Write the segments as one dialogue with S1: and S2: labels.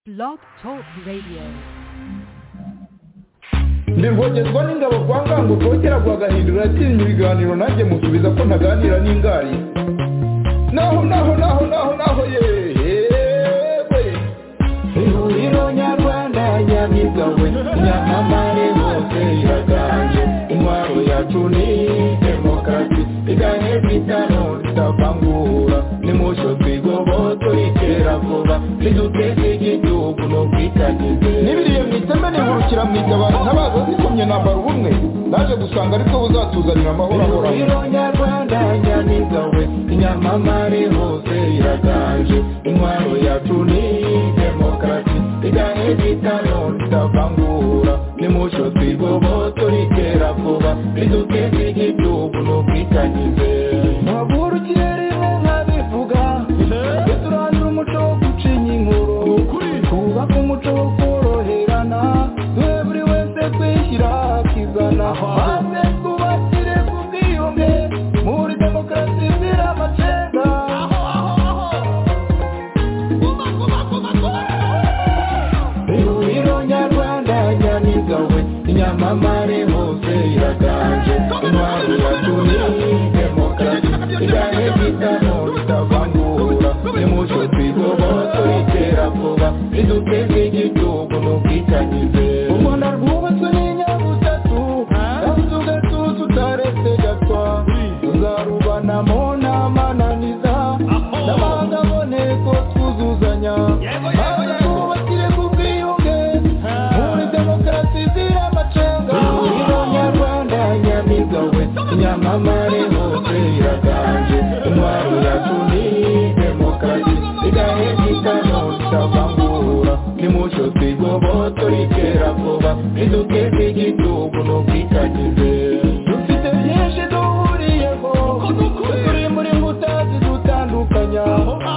S1: Blog Talk Radio.
S2: ndivogezwa n'ingabo kwa ngango kongera guhagahindura atinya ibiganiro nanjye musubiza ko ntaganira n'ingari naho naho naho naho naho yewe ihuriro nyarwanda nyamigawe nyamamare hose iraganje intwaro yacu ni demokarasi iganye kwitano tutavangura nimucyo twigobo turikera vuba niduteze igihugu no kwitagize nibiriye mu iteme nihurukira mu itabaro ntabaza zikomye nambara ubumwe naje gusanga aribwo buzatuzanira amahoro ahoraho ihuriro nyarwanda nyamigawe inyamamare hose iraganje intwaro yacu ni demokarasi iganye kwitano tutavangura nimucyo twigobo turikera vuba niduteze igihugu no kwitagize Maburu kirimo nkabivuga Tujye turandura umuco wo gucinya inkuru Twubake umuco wo koroherana Duhe buri wese kwishyira akizana Maze twubakire ku bwiyunge Muri demokarasi zira amacenga ihuriro nyarwanda nyamigawe inyamamare hose iraganje intwaro yacu ni demokarasi iganye kwitano ritavangura nimucyo twigobo turikera vuba riduteze igihugu n'ubwitangize umwana rwubatswe n'inyabutatu nabuze ugatuza utaretse gatwa tuzarubanamo n'amananiza n'abandi aboneko twuzuzanya maze twubakire ku bwiyunge muri demokarasi zira amacenga ihuriro nyarwanda nyamigawe nyamamare hose iraganje intwaro yacu ni demokarasi igahe kitano tutavangura nimucyo twigobo turikera vuba riduteze igihugu n'ubwitagize dufite byinshi duhuriyeho turi muri mbuta zidutandukanya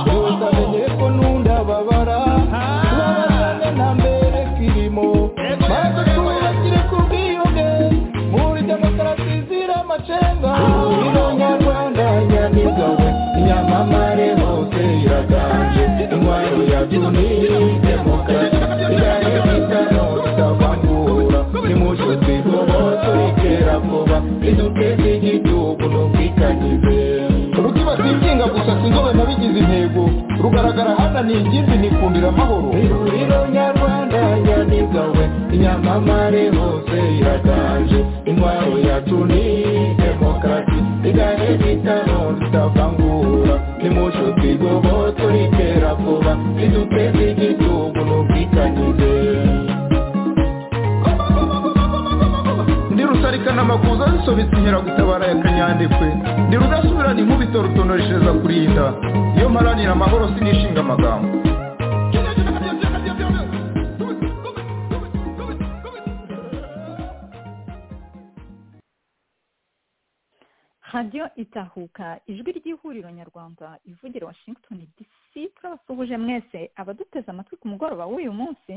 S2: gusa menye ko n'undababara tubabazane nta mbere kirimo maze twubakire ku bwiyunge muri demokarasi zira amacenga ihuriro nyarwanda nyamigawe nyamamare hose iraganje intwaro yacu ni demokarasi iganye kwitano tutavangura nimucyo twigobo turikera vuba riduteze igihugu n'ubwitangize rukiba twinginga gusa sinzobe nabigize intego rugaragara hana ni ingimbi nikundira amahoro ihuriro nyarwanda nyamigawe inyamamare hose iraganje intwaro yacu ni demokarasi iganye kwitano tutavangura nimucyo twigobo turikera vuba riduteze igihugu n'ubwitangize ndi rusarikana amakuza zisobetse inkeragutabara ya kanyandekwe ndi rudasubirana inkubito rutonoreshereza kurinda iyo mparanira amahoro sinishinga amagambo
S3: radiyo itahuka ijwi ry'ihuriro nyarwanda ivugira washington dc turabasuhuje mwese abaduteze amatwi ku mugoroba w'uyu munsi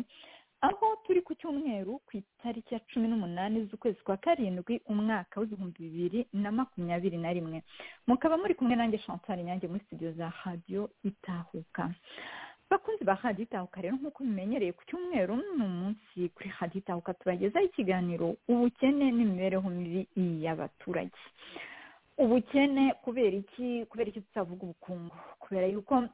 S3: aho turi ku cyumweru ku itariki ya cumi n'umunani z'ukwezi kwa karindwi umwaka w'ibihumbi bibiri na makumyabiri na rimwe mukaba muri kumwe nanjye chantal nyange muri studio za radiyo itahuka bakunzi ba radiyo itahuka rero nk'uko mumenyereye ku cyumweru ni umunsi kuri radiyo itahuka tubagezaho ikiganiro ubukene n'imibereho mibi y'abaturage ubukene kubera iki kubera iki tutavuga ubukungu kubera yuko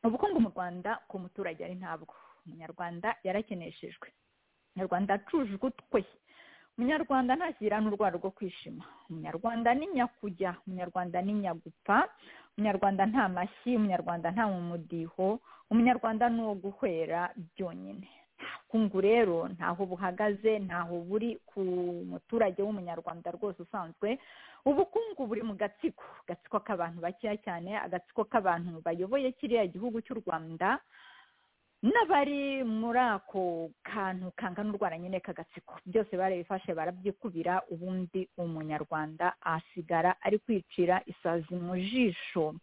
S3: ubukungu mu rwanda ku muturage ari ntabwo umunyarwanda yarakeneshejwe umunyarwanda acuje ugutwi umunyarwanda ntashyira n'urwara rwo kwishima umunyarwanda ni nyakujya umunyarwanda ni nyagupfa umunyarwanda nta mashyi umunyarwanda nta mumudiho umunyarwanda ni uwo guhwera byonyine kungu rero ntaho buhagaze ntaho buri ku muturage w'umunyarwanda rwose usanzwe ubukungu buri mu gatsiko agatsiko k'abantu bakeya cyane agatsiko k'abantu bayoboye kiriya gihugu cy'u rwanda n'abari muri ako kantu kangana urwara nyine k'agatsiko byose barabifashe barabyikubira ubundi umunyarwanda asigara ari kwicira isazi mu jisho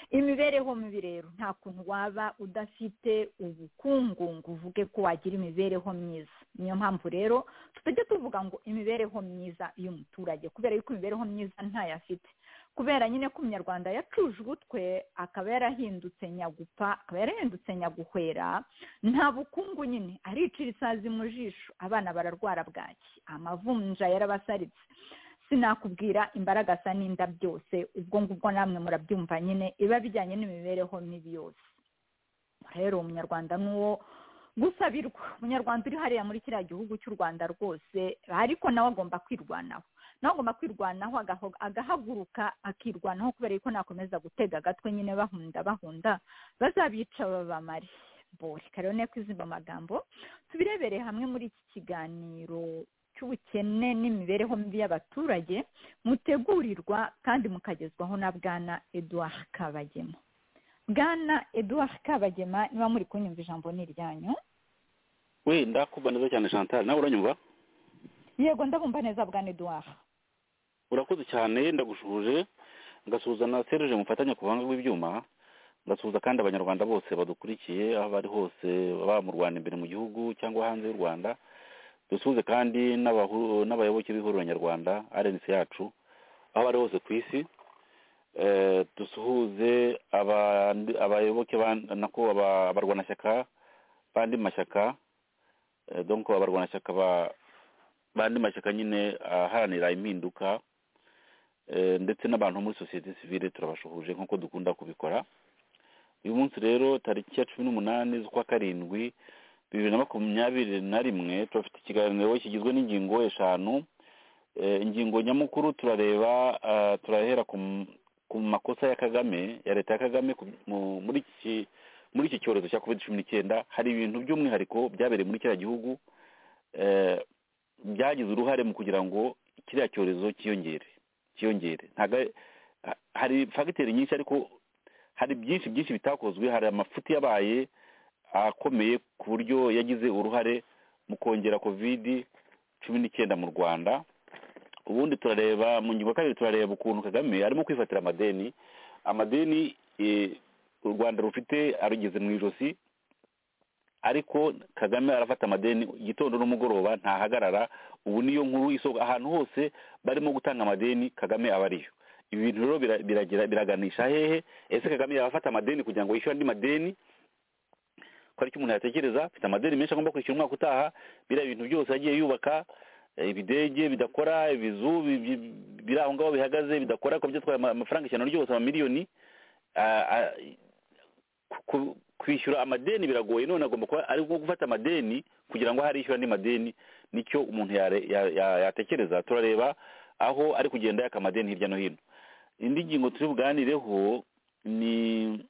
S3: imibereho mibi rero nta kuntu waba udafite ubukungu ngo uvuge ko wagira imibereho myiza niyo mpamvu rero tutajya tuvuga ngo imibereho myiza y'umuturage kubera yuko imibereho myiza ntayafite kubera nyine ko umunyarwanda yacuje ubutwe akaba yarahindutse nyagupa akaba yarahindutse nyaguhwera nta bukungu nyine aricira isazi mu jisho abana bararwara bwaki amavunja yarabasaritse sinakubwira imbaraga asa n'inda byose ubwo ngubwo namwe murabyumva nyine biba bijyanye n'imibereho mibi yose rero umunyarwanda ni uwo gusabirwa umunyarwanda uri hariya muri kiriya gihugu cy'u rwanda rwose ariko nawe agomba kwirwanaho nawe agomba kwirwanaho agahaguruka akirwanaho kubera yuko nakomeza gutega agatwe nyine bahunda bahunda bazabica babamare reka rero nteko izimba amagambo tubirebere hamwe muri iki kiganiro cy'ubukene n'imibereho mibi y'abaturage mutegurirwa kandi mukagezwaho na bwana eduard kabagema bwana eduard kabagema niba muri kunyumva ijambo ni iryanyu
S4: wenda kubwa neza cyane chantal nawe uranyumva
S3: yego ndabumva neza bwana eduard
S4: urakoze cyane ndagushuje ngasuhuza na seruje mufatanya ku buhanga bw'ibyuma ngasuhuza kandi abanyarwanda bose badukurikiye aho bari hose baba mu rwanda imbere mu gihugu cyangwa hanze y'u rwanda dusuhuze kandi n'abayoboke b'ihuriro nyarwanda arensi yacu aho bari hose ku isi dusuhuze abayoboke nako abarwanashyaka bandi mashyaka donko abarwanashyaka ba bandi mashyaka nyine aharanira impinduka ndetse n'abantu muri sosiyete sivire turabashuhuje nk'uko dukunda kubikora uyu munsi rero tariki ya cumi n'umunani z'ukwa karindwi bibiri na makumyabiri na rimwe turafite ikiganiro kigizwe n'ingingo eshanu ingingo nyamukuru turareba turahera ku makosa ya kagame ya leta ya kagame muri iki cyorezo cya covid cumi n'icyenda hari ibintu by'umwihariko byabereye muri kiriya gihugu byagize uruhare mu kugira ngo kiriya cyorezo cyiyongere cyiyongere hari fagiteri nyinshi ariko hari byinshi byinshi bitakozwe hari amafuti yabaye akomeye ku buryo yagize uruhare mu kongera kovidi cumi n'icyenda mu rwanda ubundi turareba mu ngingo kabiri turareba ukuntu kagame arimo kwifatira amadeni amadeni u rwanda rufite arugeze mu ijosi ariko kagame arafata amadeni igitondo n'umugoroba ntahagarara ubu niyo nkuru isoko ahantu hose barimo gutanga amadeni kagame aba ariyo ibi bintu rero biraganisha hehe ese kagame yabafata amadeni kugira ngo yishyure andi madeni ko aricyo umuntu yatekereza afite amadeni menshi agomba kwishyura umwaka utaha biriya bintu byose yagiye yubaka ibidege bidakora ibizu biri aho ngaho bihagaze bidakora ko byatwaye amafaranga ijana ryose amamiliyoni kwishyura amadeni biragoye none agomba kuba ari nko gufata amadeni kugira ngo harishyura andi madeni nicyo umuntu yatekereza turareba aho ari kugenda yaka amadeni hirya no hino indi ngingo turi buganireho ni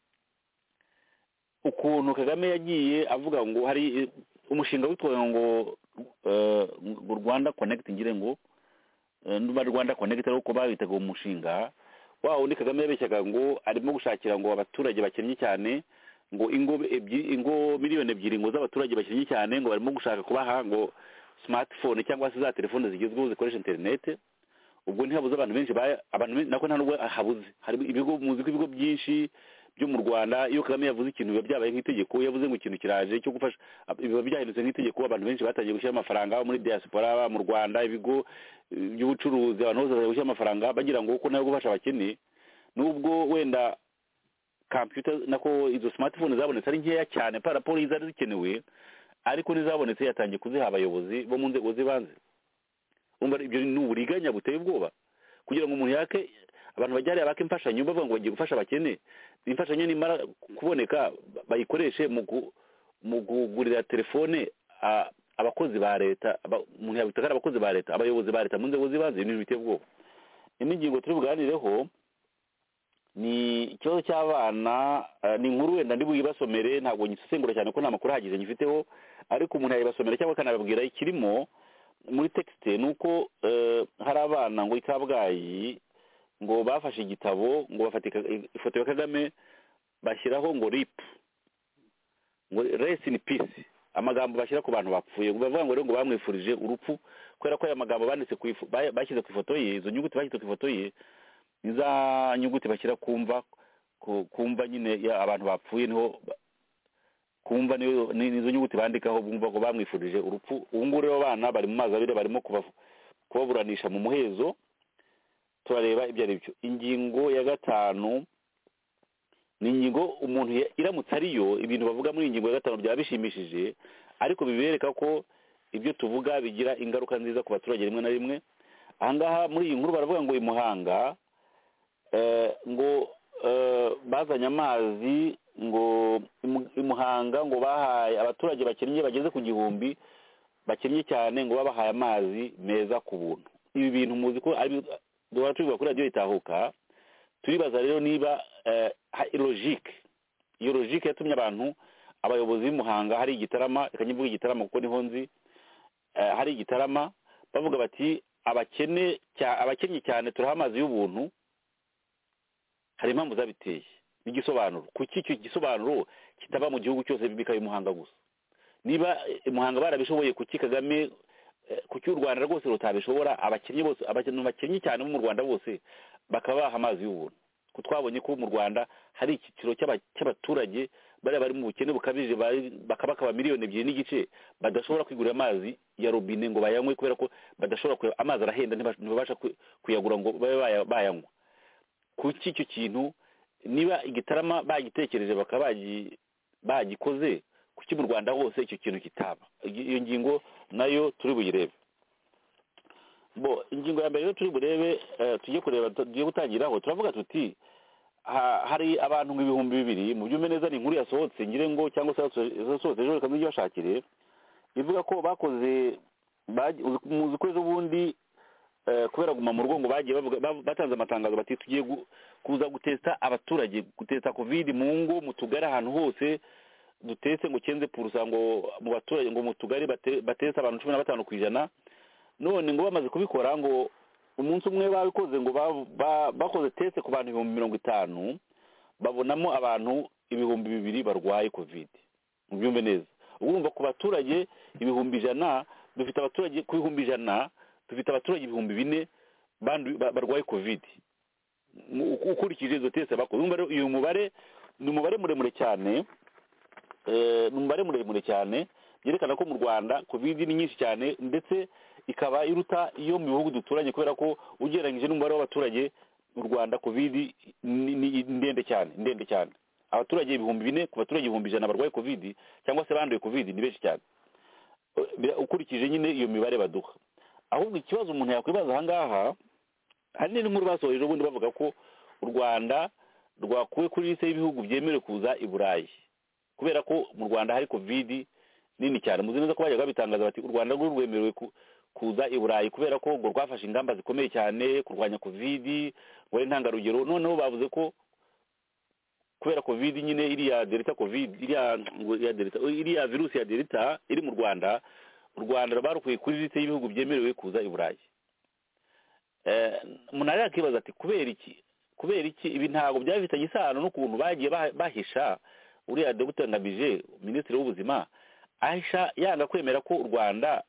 S4: ukuntu kagame yagiye avuga ngo hari umushinga witwaye ngo rwanda konegiti ngire ngo niba rwanda konegiti ariko babitaga uwo mushinga wa undi kagame yabeshyaga ngo arimo gushakira ngo abaturage bakennye cyane ngo ingo ingo miliyoni ebyiri ngo z'abaturage bakennye cyane ngo barimo gushaka kubaha ngo smartphone cyangwa se za telefone zigezweho zikoresha interinete ubwo ntihabuze abantu benshi abantu nako nta nubwo habuze hari ibigo muzi ko ibigo byinshi byo mu rwanda iyo kagame yavuze ikintu biba byabaye nk'itegeko yavuze ngo ikintu kiraje cyo gufasha biba byahindutse nk'itegeko abantu benshi batangiye gushyira amafaranga muri diaspora mu rwanda ibigo by'ubucuruzi abantu bose batangiye gushyira amafaranga bagira ngo kuko nayo gufasha abakene nubwo wenda computer nako izo smartphone zabonetse ari nkeya cyane par rapport izari zikenewe ariko n'izabonetse yatangiye kuziha abayobozi bo mu nzego z'ibanze umva ibyo ni uburiganya buteye ubwoba kugira ngo umuntu yake abantu bajya bake imfashanyo bavuga ngo bagiye gufasha abakene imfashanyo nimara kuboneka bayikoreshe mu kugurira telefone abakozi ba leta umuntu yabita ari abakozi ba leta abayobozi ba leta mu nzego z'ibanze ibintu biteye ubwoba indi ngingo turi buganireho ni ikibazo cy'abana ni inkuru wenda ndi buyibasomere ntabwo nyisesengura cyane ko nta makuru ahagije nyifiteho ariko umuntu yayibasomera cyangwa akanababwira ikirimo muri tekisite ni uko hari abana ngo i kabgayi ngo bafashe igitabo ngo bafate ifoto ya kagame bashyiraho ngo ripu ngo resi ni pisi amagambo bashyira ku bantu bapfuye bavuga ngo rero ngo bamwifurije urupfu kubera ko aya magambo banditse bashyize ku ifoto ye izo nyuguti bashyize ku ifoto ye niza nyuguti bashyira kumva kumva nyine abantu bapfuye niho kumva nizo nyuguti bandikaho bumva ko bamwifurije urupfu ubu ngubu rero abana bari mu mazi abiri barimo kubaburanisha mu muhezo turareba ibyo ari byo ingingo ya gatanu ni ingingo umuntu ya- iramutse ariyo ibintu bavuga muri iyi ngingo ya gatanu byaba bishimishije ariko bibereka ko ibyo tuvuga bigira ingaruka nziza ku baturage rimwe na rimwe ahangaha muri iyi nkuru baravuga ngo uyu muhanga eh, ngo eh, bazanye amazi ngo imu- imuhanga ngo bahaye abaturage bakennye bageze ku gihumbi bakennye cyane ngo babahaye amazi meza ku buntu ibi bintu muzi ko ari duhora tubivuga kuri radiyo itahuka turibaza rero niba eh, ha- logike iyo logike yatumye abantu abayobozi b'imuhanga hari igitarama reka nyivuge igitarama kuko niho nzi eh, hari igitarama bavuga bati abakene cya- abakennye cyane turaha amazi y'ubuntu hari impamvu zabiteye n'igisobanuro kuki icyo gisobanuro kitaba mu gihugu cyose bikaba imuhanga gusa niba eh, imuhanga barabishoboye kuki kagame eh, kuki u rwanda rwose rutabishobora abakennye bose abantu bakennye cyane bo mu rwanda bose bakaba baha amazi y'ubuntu ko twabonye ko mu rwanda hari icyiciro cy'aba- cy'abaturage bariya bari mu bukene bukabije bari- bakaba bakaba miliyoni ebyiri n'igice badashobora kwigurira amazi ya robine ngo bayanywe kubera ko badashobora kuya- amazi arahenda ntiba- ntibabasha ku- kuyagura ngo babe baya- bayanywa kuki icyo kintu niba igitarama bagitekereje bakaba bagi- bagikoze kuki mu rwanda hose icyo kintu kitaba Iyi- iyo ngingo nayo turi buyirebe bo ingingo ya mbere rero turi burebe eh, tujye kureba tugiye gutangiraho turavuga tuti ha- hari abantu ibihumbi bibiri mu byumve neza ni inkuru yasohotse ngire ngo cyangwa se yaso- yasohotse ejo reka mujye bashakire ivuga ko bakoze bagi- uzi- muzi ko ejo bundi eh, kubera guma mu rugo ngo bagiye bavuga- ba- batanze amatangazo bati tugiye gu- kuza gutesita abaturage gutesita kovide mu ngo mu tugari ahantu hose dutetse ngo kenze purusa ngo mu baturage ngo mu tugari bate- bateste abantu cumi na batanu ku ijana none ngo bamaze kubikora ngo umunsi umwe babikoze ngo ba- ba- bakoze teste ku bantu ibihumbi mirongo itanu babonamo abantu ibihumbi bibiri barwaye kovide mubyumve neza urumva ku baturage ibihumbi ijana dufite abaturage ku bihumbi ijana dufite abaturage ibihumbi bine bandu- ba- barwaye kovide mu- uku- ukurikije izo teste bakoze urumva rero uyu mubare ni umubare muremure cyane eh, ni umubare muremure cyane byerekana ko mu rwanda kovide ni nyinshi cyane ndetse ikaba iruta iyo mu bihugu duturanye kubera ko ugereranyije n'umubare w'abaturage mu rwanda kovide ni ni ndende cyane ndende cyane abaturage ibihumbi bine ku baturage ibihumbi ijana barwaye kovide cyangwa se banduye kovide ni benshi cyane Eh, bira- ukurikije nyine iyo mibare baduha ahubwo ikibazo umuntu yakwibaza aha ngaha hari n'inkuru basohoje ubundi bavuga ko u rwanda rwakuwe kuri liste y'ibihugu byemerewe kuza i burayi kubera ko mu rwanda hari kovidi nini cyane muzi neza ko bajya babitangaza bati u rwanda rwo rwemerewe ku- kuza i burayi kubera ko ngo rwafashe ingamba zikomeye cyane kurwanya kovidi ngo ari intangarugero noneho bavuze ko kubera kovidi nyine iriya delta covid iriya ngo iriya delta iriya virusi ya delta iri mu rwanda u rwanda barukwiye kuri liste y'ibihugu byemerewe kuza i burayi Eh, umuntu rero akibaza ati kubera iki kubera iki ibi ntabwo byaba bifitanye isano n'ukuntu bagiye bah- bahisha uriya dr ngamije minisitiri w'ubuzima ahisha yanga kwemera ko u rwanda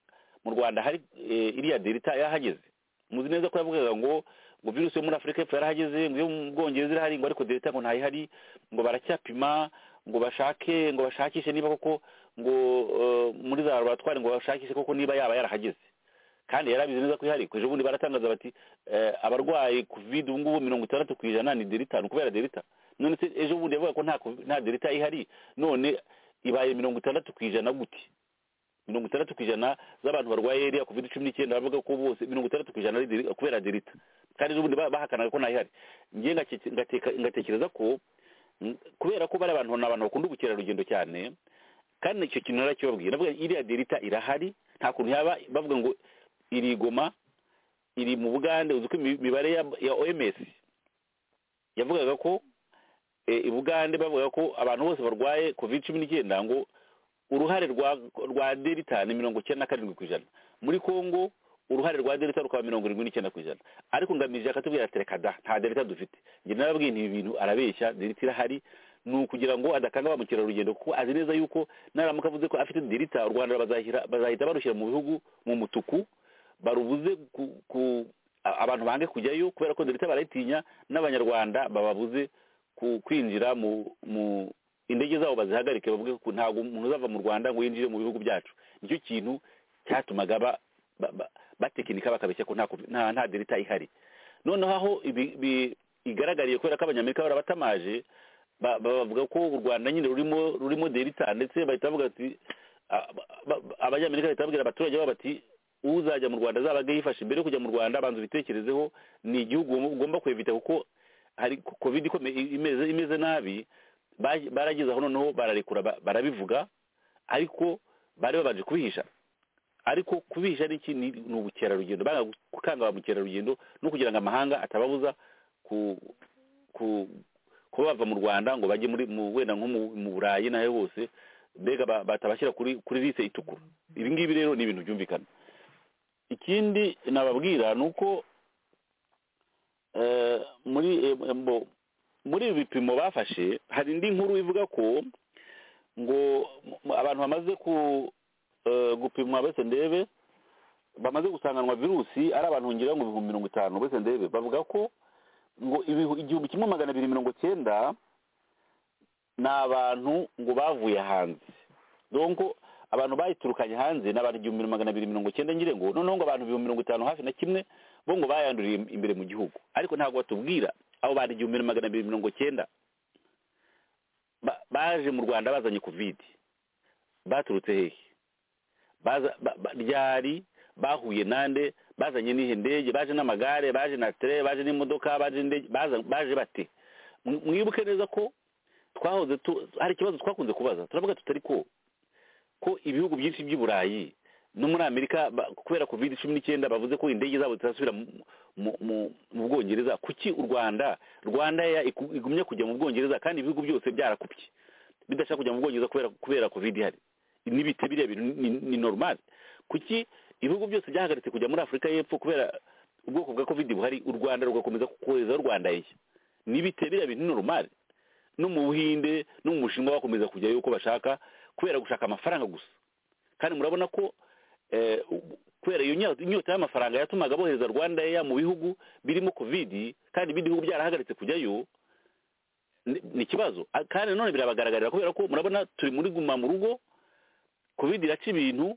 S4: mu rwanda hari eh, iriya delta yahageze muzi neza ko yavugaga ngo ngo virusi yo muri afurika y'epfo yarahageze ngo iyo mu bwongereza irahari ngo ariko delta ngo ntayihari ngo baracyapima ngo bashake ngo bashakishe niba koko ngo eh, muri za laboratwari ngo bashakishe koko niba yaba yarahageze kandi yarabizi neza ko ihari kuje ubundi baratangaza bati eh, abarwaye covid ubu ngubu mirongo itandatu ku ijana ni delita ni ukubera delita none se ejo bundi yavuga ko nta co- nta delita ihari none ibaye mirongo itandatu ku ijana gute mirongo itandatu ku ijana z'abantu barwaye iriya covid cumi n'icyenda bavuga ko bose mirongo itandatu ku ijana ari delita kubera delita kandi ejo bundi ba- bahakanaga ko ntayihari njye ngake- ngateka- ngatekereza ko mm, kubera ko bari abantu ni abantu bakunda ubukerarugendo cyane kandi icyo kintu narakibabwiye navuga iriya delita irahari nta kuntu yaba bavuga ngo iri i goma iri mu bugande uzi ko imi- imibare ya, ya oms yavugaga ko e, i bugande bavugaga ko abantu bose barwaye covid cumi n'icyenda ngo uruhare rwa rwa delita ni mirongo icyenda na karindwi ku ijana muri congo uruhare rwa delita rukaba mirongo irindwi n'icyenda ku ijana ariko ngamije akatubwira ati reka da nta delita dufite njye narababwiye nti ibi bintu arabeshya delita irahari ni ukugira ngo adakanga ba mukerarugendo kuko azi neza yuko naramuka avuze ko afite delita u rwanda bazahira- bazahita barushyira mu bihugu mu mutuku barubuze ku, ku a- abantu bange kujyayo kubera ko delita barayitinya n'abanyarwanda bababuze ku kwinjira mu mu indege zabo bazihagarike bavuge ko ntabwo umuntu uzava mu rwanda ngo yinjire mu bihugu byacu nicyo kintu cyatumaga ba, ba, ba, batekinika bakabeshya ko nta, covid- nta, nta delita ihari noneho aho ibi- bi- igaragariye kubera ko abanyamerika barabatamaje ba- ba- bavuga ko u rwanda nyine rurimo rurimo delita ndetse bahita bavuga ati a- ba- ba- abanyamerika bahita babwira abaturage babo bati uzajya mu rwanda azaba yifashe mbere yo kujya mu rwanda banza ubitekerezeho ni igihugu ugomba- ugomba kwevita kuko hari covid ikomeye imeze imeze nabi ba- barageze aho noneho bararekura ba- barabivuga ariko bari babanje kubihisha ariko kubihisha ni iki ni ni ubukerarugendo banga gukanga ba mukerarugendo no kugira ngo amahanga atababuza ku ku kuba bava mu rwanda ngo bajye muri mu wenda nko mu mu burayi n'aho hose mbega ba- batabashyira kuri kuri lise itukura ibi ngibi rero ni ibintu byumvikana ikindi nababwira ni uko eh, muri eh, mbo- muri ibi bipimo bafashe hari indi nkuru ivuga ko ngo mu- abantu bamaze ku eh, gupimwa bose ndebe bamaze gusanganwa virusi ari abantu ngira ngo ibihumbi mirongo itanu bose ndebe bavuga ko ngo ibihu- igihumbi kimwe magana abiri mirongo cyenda ni abantu ngo bavuye hanze donko abantu bayiturukanye hanze ni abantu igihumbi magana abiri mirongo cyenda ngire ngo noneho ngo abantu ibihumbi mirongo itanu hafi na kimwe bo ngo bayanduriye imbere mu gihugu ariko ntabwo batubwira abo bantu igihumbi magana abiri mirongo cyenda ba- baje mu rwanda bazanye kovide baturutse hehe baza ba- ba- ryari bahuye nande bazanye n'ihe ndege baje n'amagare baje na tere baje n'imodoka baje n'indege baza- baje bate Mwi- mwibuke neza ko twahoze tu- hari ikibazo twakunze kubaza turavuga tutari ko ko ibihugu byinshi by'i burayi no muri amerika ba- kubera covid cumi n'icyenda bavuze ko indege zabo zitazasubira mu- mu- mu- mu bwongereza kuki u rwanda rwanda ya iku- igumye kujya mu bwongereza kandi ibihugu byose byarakupye bidashaka kujya mu bwongereza kubera kubera covid ihari n'ibite biriya bintu ni, ni normal kuki ibihugu byose byahagaritse kujya muri afurika y'epfo kubera ubwoko bwa covid buhari u rwanda rugakomeza kohereza rwanda ye n'ibite biriya bintu ni normal no mu buhinde no mu bushinwa bakomeza kujyayo uko bashaka kubera gushaka amafaranga gusa kandi murabona ko eh, u- kubera iyo nyota inyota y'amafaranga yatumaga bohereza rwanda ya mu bihugu birimo covid kandi ibindi bihugu byarahagaritse kujyayo ni ni ikibazo A- kandi nanone birabagaragarira kubera ko murabona turi muri guma mu rugo covid iraca ibintu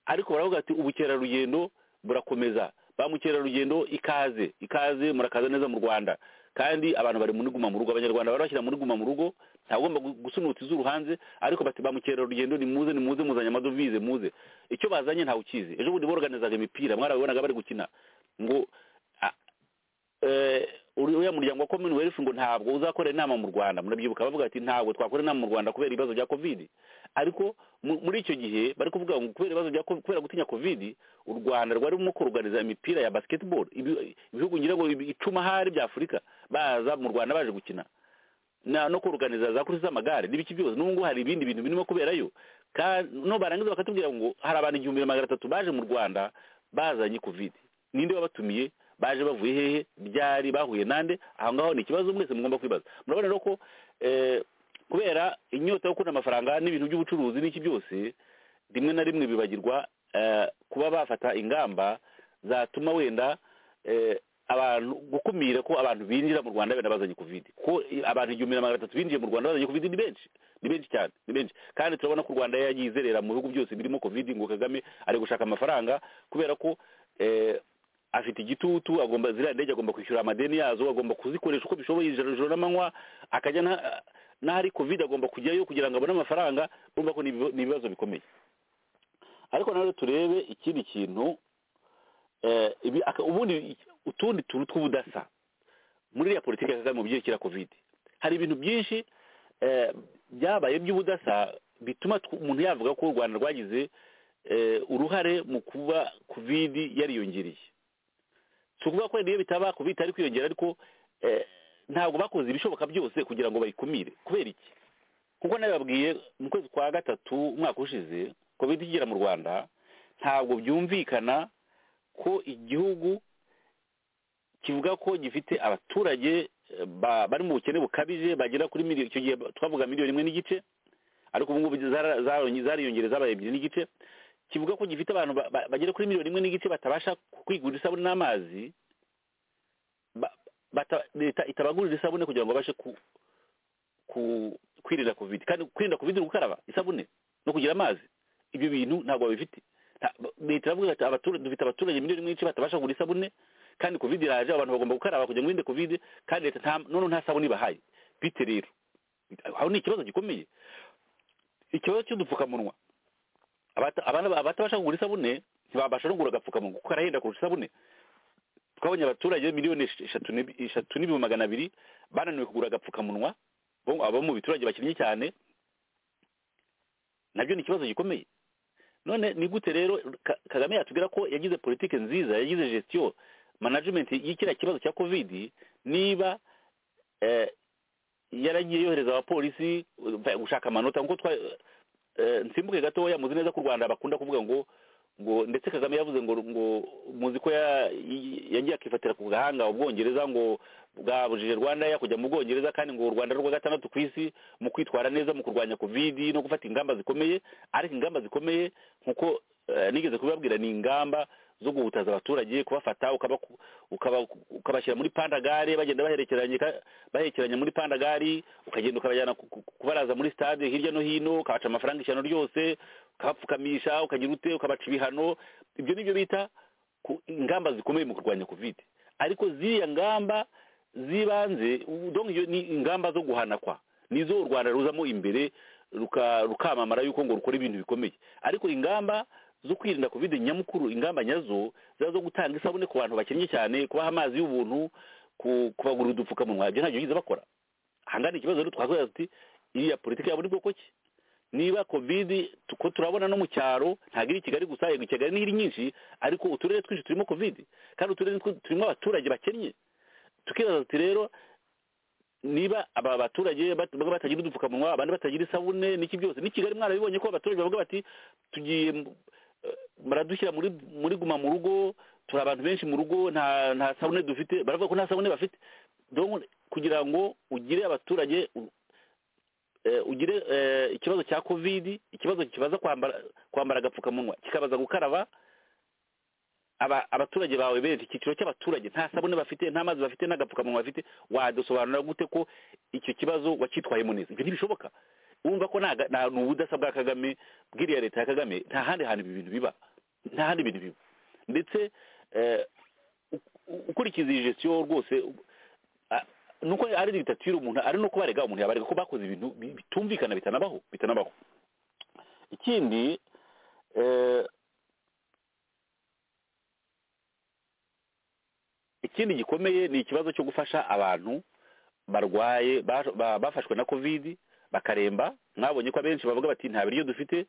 S4: ariko baravuga ati ubukerarugendo burakomeza ba mukerarugendo ikaze ikaze murakaza neza mu rwanda kandi abantu bari muri guma mu rugo abanyarwanda bari bashyira muri guma mu rugo ntagomba gusunuta izuru hanze ariko bati ba mukerarugendo ni muze ni muze muzanye amadovize muze icyo bazanye ntawe ukizi ejo bundi boroganizaga imipira mwarabibonaga bari gukina ngo a- eh, uri- uriya muryango wa commonwealth ngo ntabwo uzakora inama mu rwanda murabyibuka bavuga ati ntabwo twakora inama mu rwanda kubera ibibazo bya covid ariko mu- muri icyo gihe bari kuvuga ngo kubera ibibazo bya co- kubera gutinya covid u rwanda rwari rurimo kuruganiza imipira ya basketball Ibi- ibihugu ngira ngo ibi- icumi ahari bya afurika baza mu rwanda baje gukina na no kuruganiza za kurisi z'amagare n'ibiki byose n'ubu ngubu hari ibindi bintu birimo kuberayo Ka- no barangiza bakatubwira ngo hari abantu igihumbi na magana atatu baje mu rwanda bazanye covid ninde wabatumiye baje bavuye hehe byari bahuye nande aho ngaho ni ikibazo mwese mugomba kwibaza murabona rero ko eh, kubera inyota yo kubona amafaranga n'ibintu by'ubucuruzi n'iki byose rimwe na rimwe bibagirwa eh, kuba bafata ingamba zatuma wenda eh, abantu gukumira ko abantu binjira mu rwanda benda bazanye covid ko i- abantu igihumbi na magana atatu binjiye mu rwanda bazanye covid ni benshi ni benshi cyane ni benshi kandi turabona ko u rwanda yagiye izerera mu bihugu byose birimo covid ngo kagame ari gushaka amafaranga kubera ko eh, afite igitutu agomba ziriya ndege agomba kwishyura amadeni yazo agomba kuzikoresha uko bishoboye ijoro ijoro n'amanywa akajya na- n'ahari covid agomba kujyayo kugira ngo abone amafaranga urumva ko ni ibiba- ni ibibazo bikomeye ariko na rero turebe ikindi kintu eh, ibi- aka- ubundi iki- utundi tuntu tw'ubudasa muri iriya politiki ya kagame mu byerekera covid hari ibintu byinshi eh, byabaye by'ubudasa bituma tw- umuntu yavuga ko u rwanda rwagize eh, uruhare mu kuba covid yariyongereye si ukuvuga ko niyo bitaba covid itari kwiyongera ariko eh, ntabwo bakoze ibishoboka byose kugira ngo bayikumire kubera iki kuko nabibabwiye mu kwezi kwa gatatu umwaka ushize covid ikigera mu rwanda ntabwo byumvikana ko igihugu kivuga ko gifite abaturage eh, ba- bari mu bukene bukabije bagera kuri miliyoni icyo gihe twavuga miliyoni imwe n'igice ariko ubu ngubu zara- zaronye- zariyongereye zabaye ebyiri n'igice kivuga ko gifite abantu ba- ba- bagera kuri miliyoni imwe n'igice batabasha kwigurira isabune n'amazi ba- bata- leta itabagurira isabune kugira ngo babashe ku- ku- kwirinda covid kandi kwirinda covid ni gukaraba isabune no kugira amazi ibyo bintu ntabwo babifite Nta- leta iravuga ati abaturage dufite abaturage miliyoni imwe n'igice batabasha kugura isabune kandi covid iraje abantu bagomba gukaraba kugira ngo birinde covid kandi leta nta none nta sabuni bahaye bite rero aho ni ikibazo gikomeye ikibazo cy'udupfukamunwa abata- abana- abatabasha kugura isabune ntibabasha no kugura agapfukamunwa kuko karahenda kurusha isabune twabonye abaturage miliyoni esh- eshatu n'ibi- eshatu n'ibihumbi magana abiri bananiwe kugura agapfukamunwa bo- abo mu biturage bakennye cyane nabyo ni ikibazo gikomeye none ni gute rero Ka- kagame yatubwira ko yagize politike nziza yagize gestion management y'ikiriya kibazo cya covid niba eh, yaragiye yohereza abapolisi uh, gushaka amanota nkuko twa eh, nsimbuke gatoya muzi neza ko u rwanda bakunda kuvuga ngo ngo ndetse kagame yavuze ngo ngo muzi ko ya- i- yagiye akifatira ku gahanga ubwongereza ngo bwabujije rwanda ya kujya mu bwongereza kandi ngo u rwanda ari urwa gatandatu ku isi mu kwitwara neza mu kurwanya covid no gufata ingamba zikomeye ariko ingamba zikomeye nkuko eh, nigeze kubibabwira ni ingamba zo guhutaza abaturage kubafata ukabaku- ukaba- ukabashyira muri pandagare bagenda baherekeranye ka- baherekeranye muri pandagari ukagenda ukabajyana ku- ku- kubaraza muri stade hirya no hino ukabaca amafaranga ishyano ryose ukabapfukamisha ukagira ute ukabaca ibihano ibyo nibyo bita ku- ingamba zikomeye mu kurwanya covid ariko ziriya ngamba z'ibanze u- donc iyo ni ingamba zo guhanakwa nizo u rwanda ruzamo imbere ruka- rukamamara yuko ngo rukora ibintu bikomeye ariko ingamba zo kwirinda covid nyamukuru ingamba nyazo ziba zo gutanga isabune ku bantu bakennye cyane kubaha amazi y'ubuntu ku- kubagurira udupfukamunwa ibyo ntabyo bigeze bakora ahangana ikibazo rero twakwira tuti iriya politiki yabo ni bwoko ki niba covid ko turabona no mu cyaro ntabwo iri i kigali gusa yego i kigali niho iri nyinshi ariko uturere twinshi turimo covid kandi uturere tw- turimo abaturage bakennye tukibaza tuti rero niba aba baturage bat- bamwe batagira udupfukamunwa abandi batagira isabune n'iki byose ni kigali mwarabibonye ko abaturage bavuga bati tugiye mu- eh, baradushyira muri muri guma mu rugo turi abantu benshi mu rugo nta nta sabune dufite baravuga ko nta sabune bafite donc kugira ngo ugire abaturage u- eh, ugire eh, ikibazo cya covid ikibazo kibaza kwambara kwambara agapfukamunwa kikabaza gukaraba aba abaturage bawe benshi icyiciro cy'abaturage nta sabune bafite nta mazi bafite n'agapfukamunwa bafite wadusobanurira gute ko icyo kibazo wacyitwayemo neza ibyo ntibishoboka wumva ko nta ga- nta- ni ubudasa bwa kagame bw'iriya leta ya kagame nta handi hantu ibi bintu biba nta handi ibintu biba ndetse eh, u- u- ukurikiza iyi gestion rwose u- a- nuko ari dictature umuntu ari no kubarega umuntu yabarega ko bakoze ibintu bi- bitumvikana bitanabaho bitanabaho ikindi eh, ikindi gikomeye ni ikibazo cyo gufasha abantu barwaye ba- ba- bafashwe na covid bakaremba mwabonye ko abenshi bavuga bati nta biryo dufite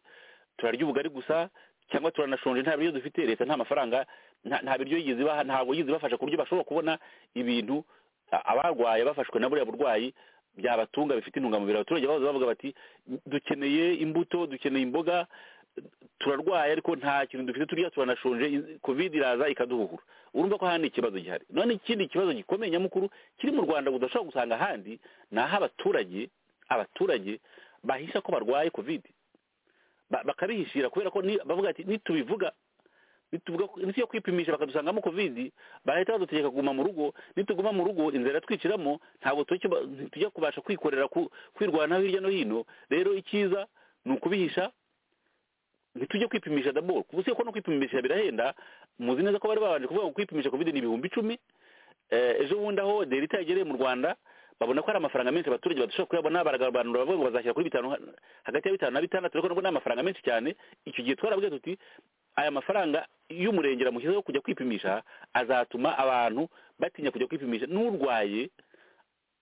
S4: turarya ubugari gusa cyangwa turanashonje nta biryo dufite leta nta mafaranga nta- nta biryo yigeze ibaha ntabwo yigeze ibafasha ku buryo bashobora kubona ibintu a- abarwaye bafashwe na buriya burwayi byabatunga bifite intungamubiri abaturage bahoze bavuga bati dukeneye imbuto dukeneye imboga turarwaye ariko nta kintu dufite turya turanashonje in- covid iraza ikaduhuhura urumva ko handi ikibazo gihari none ikindi kibazo gikomeye nyamukuru kiri mu rwanda udashobora gusanga ahandi ni aho abaturage abaturage bahisha ko barwaye covid Ba- bakabihishira kubera ko ni- bavuga ati nitubivuga nituvuga ko- nitujya kwipimisha bakadusangamo covid barahita badutegeka kuguma mu rugo nituguma mu rugo inzara twiciramo ntabwo tujya kuba- ntitujya kubasha kwikorera ku- kwirwanaho hirya no hino rero icyiza ni ukubihisha ntitujye kwipimisha daboro kuko usibye ko no kwipimisha birahenda muzi neza ko bari babanje kuvuga ngo kwipimisha covid ni ibihumbi icumi Eh, ejo bundi aho delita yagereye mu rwanda babona ko hari amafaranga menshi abaturage badashobora kuyabona baragabanura bavuga ngo bazashyira kuri bitanu hagati ya bitanu na bitandatu ariko nabwo ni amafaranga menshi cyane icyo gihe twarabwiye tuti aya mafaranga y'umurengera mushyizeho kujya kwipimisha azatuma abantu batinya kujya kwipimisha n'urwaye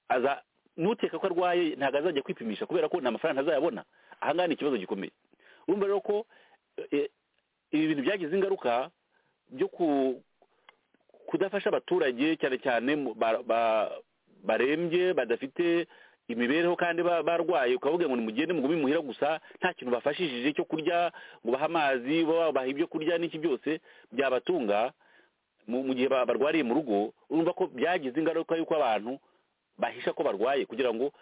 S4: aza n'uteka ko arwaye ntabwo azajya kwipimisha kubera ko nta mafaranga ntazayabona aha ngaha ni ikibazo gikomeye urumva rero ko eh, ibi bintu byagize ingaruka byo ku kudafasha abaturage cyane cyane mu- ba- ba- barembye badafite imibereho kandi ba- barwaye ukavuga ngo nimugende mugume imuhira gusa nta kintu bafashishije cyo kurya ngo bahe amazi ba- babaha ibyo kurya n'iki byose byabatunga mu mu gihe ba- barwariye mu rugo urumva ko byagize ingaruka y'uko abantu bahisha ko barwaye kugira ngo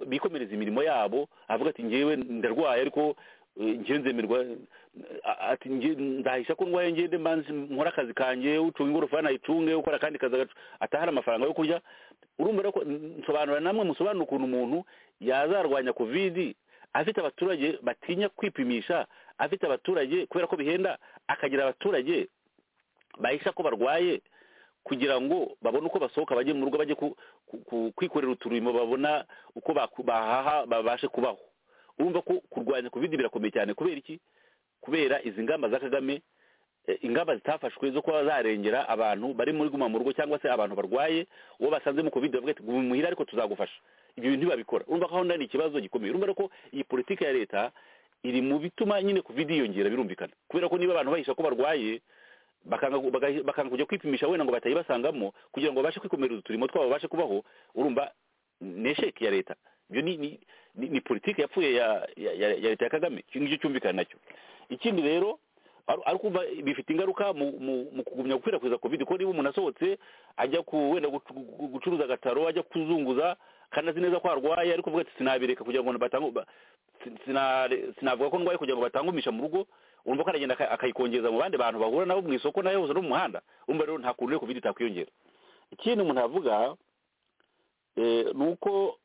S4: bikomereze imirimo yabo avuga ati ngewe ndarwaye ariko eh, ngewe nzemerwa a- ati nge nzahisha ko ndwaye ngende mbanze nkora akazi kanjye ucunga ingorofani ayicunge ukora akandi kazi agacu- atahara amafaranga yo kurya urumva rero ko nsobanura namwe musobanura ukuntu umuntu yazarwanya covid afite abaturage batinya kwipimisha afite abaturage kubera ko bihenda akagira abaturage bahisha ko barwaye kugira ngo babone uko basohoka bajye mu rugo bajye ku- ku- ku- kwikorera uturimo babona uko baku- bahaha babashe kubaho urumva ko kurwanya kovide birakomeye cyane kubera iki kubera izi ngamba za kagame eh, ingamba zitafashwe zo kuba zarengera abantu bari muri guma mu rugo cyangwa se abantu barwaye uwo basanze mu covid bavuga ati guma muhira ariko tuzagufasha ibyo bintu ntibabikora urumva ko aho ndani ikibazo gikomeye urumva rero ko iyi politiki ya leta iri mu bituma nyine covid yiyongera birumvikana kubera ko niba abantu bahisha ko barwaye bakanga bagahi- bakanga kujya kwipimisha wenda ngo batayibasangamo kugira ngo babashe kwikomereza uturimo twabo babashe kubaho urumva ni esheki ya leta ibyo ni ni, ni, ni politiki yapfuye ya, ya, ya, ya leta ya kagame icyo ngicyo cyumvikana nacyo ikindi rero ari ari kumva bifite ingaruka mu mu, mu kugumya gukwirakwiza covid kuko niba umuntu asohotse ajya ku wenda gucu- gu- gucuruza agataro ajya kuzunguza kandi azi neza ko arwaye ariko avuga ati sinabireka kugira ngo batangu ba- sin- sinare- sinavuga ko ndwaye kugira ngo batangumisha mu rugo urumva ko aragenda aka- akayikongeza mu bandi bantu bahura nabo mu isoko nayo hose no mu muhanda urumva rero nta kuntu rero covid itakwiyongera ikindi umuntu avuga eh, ni uko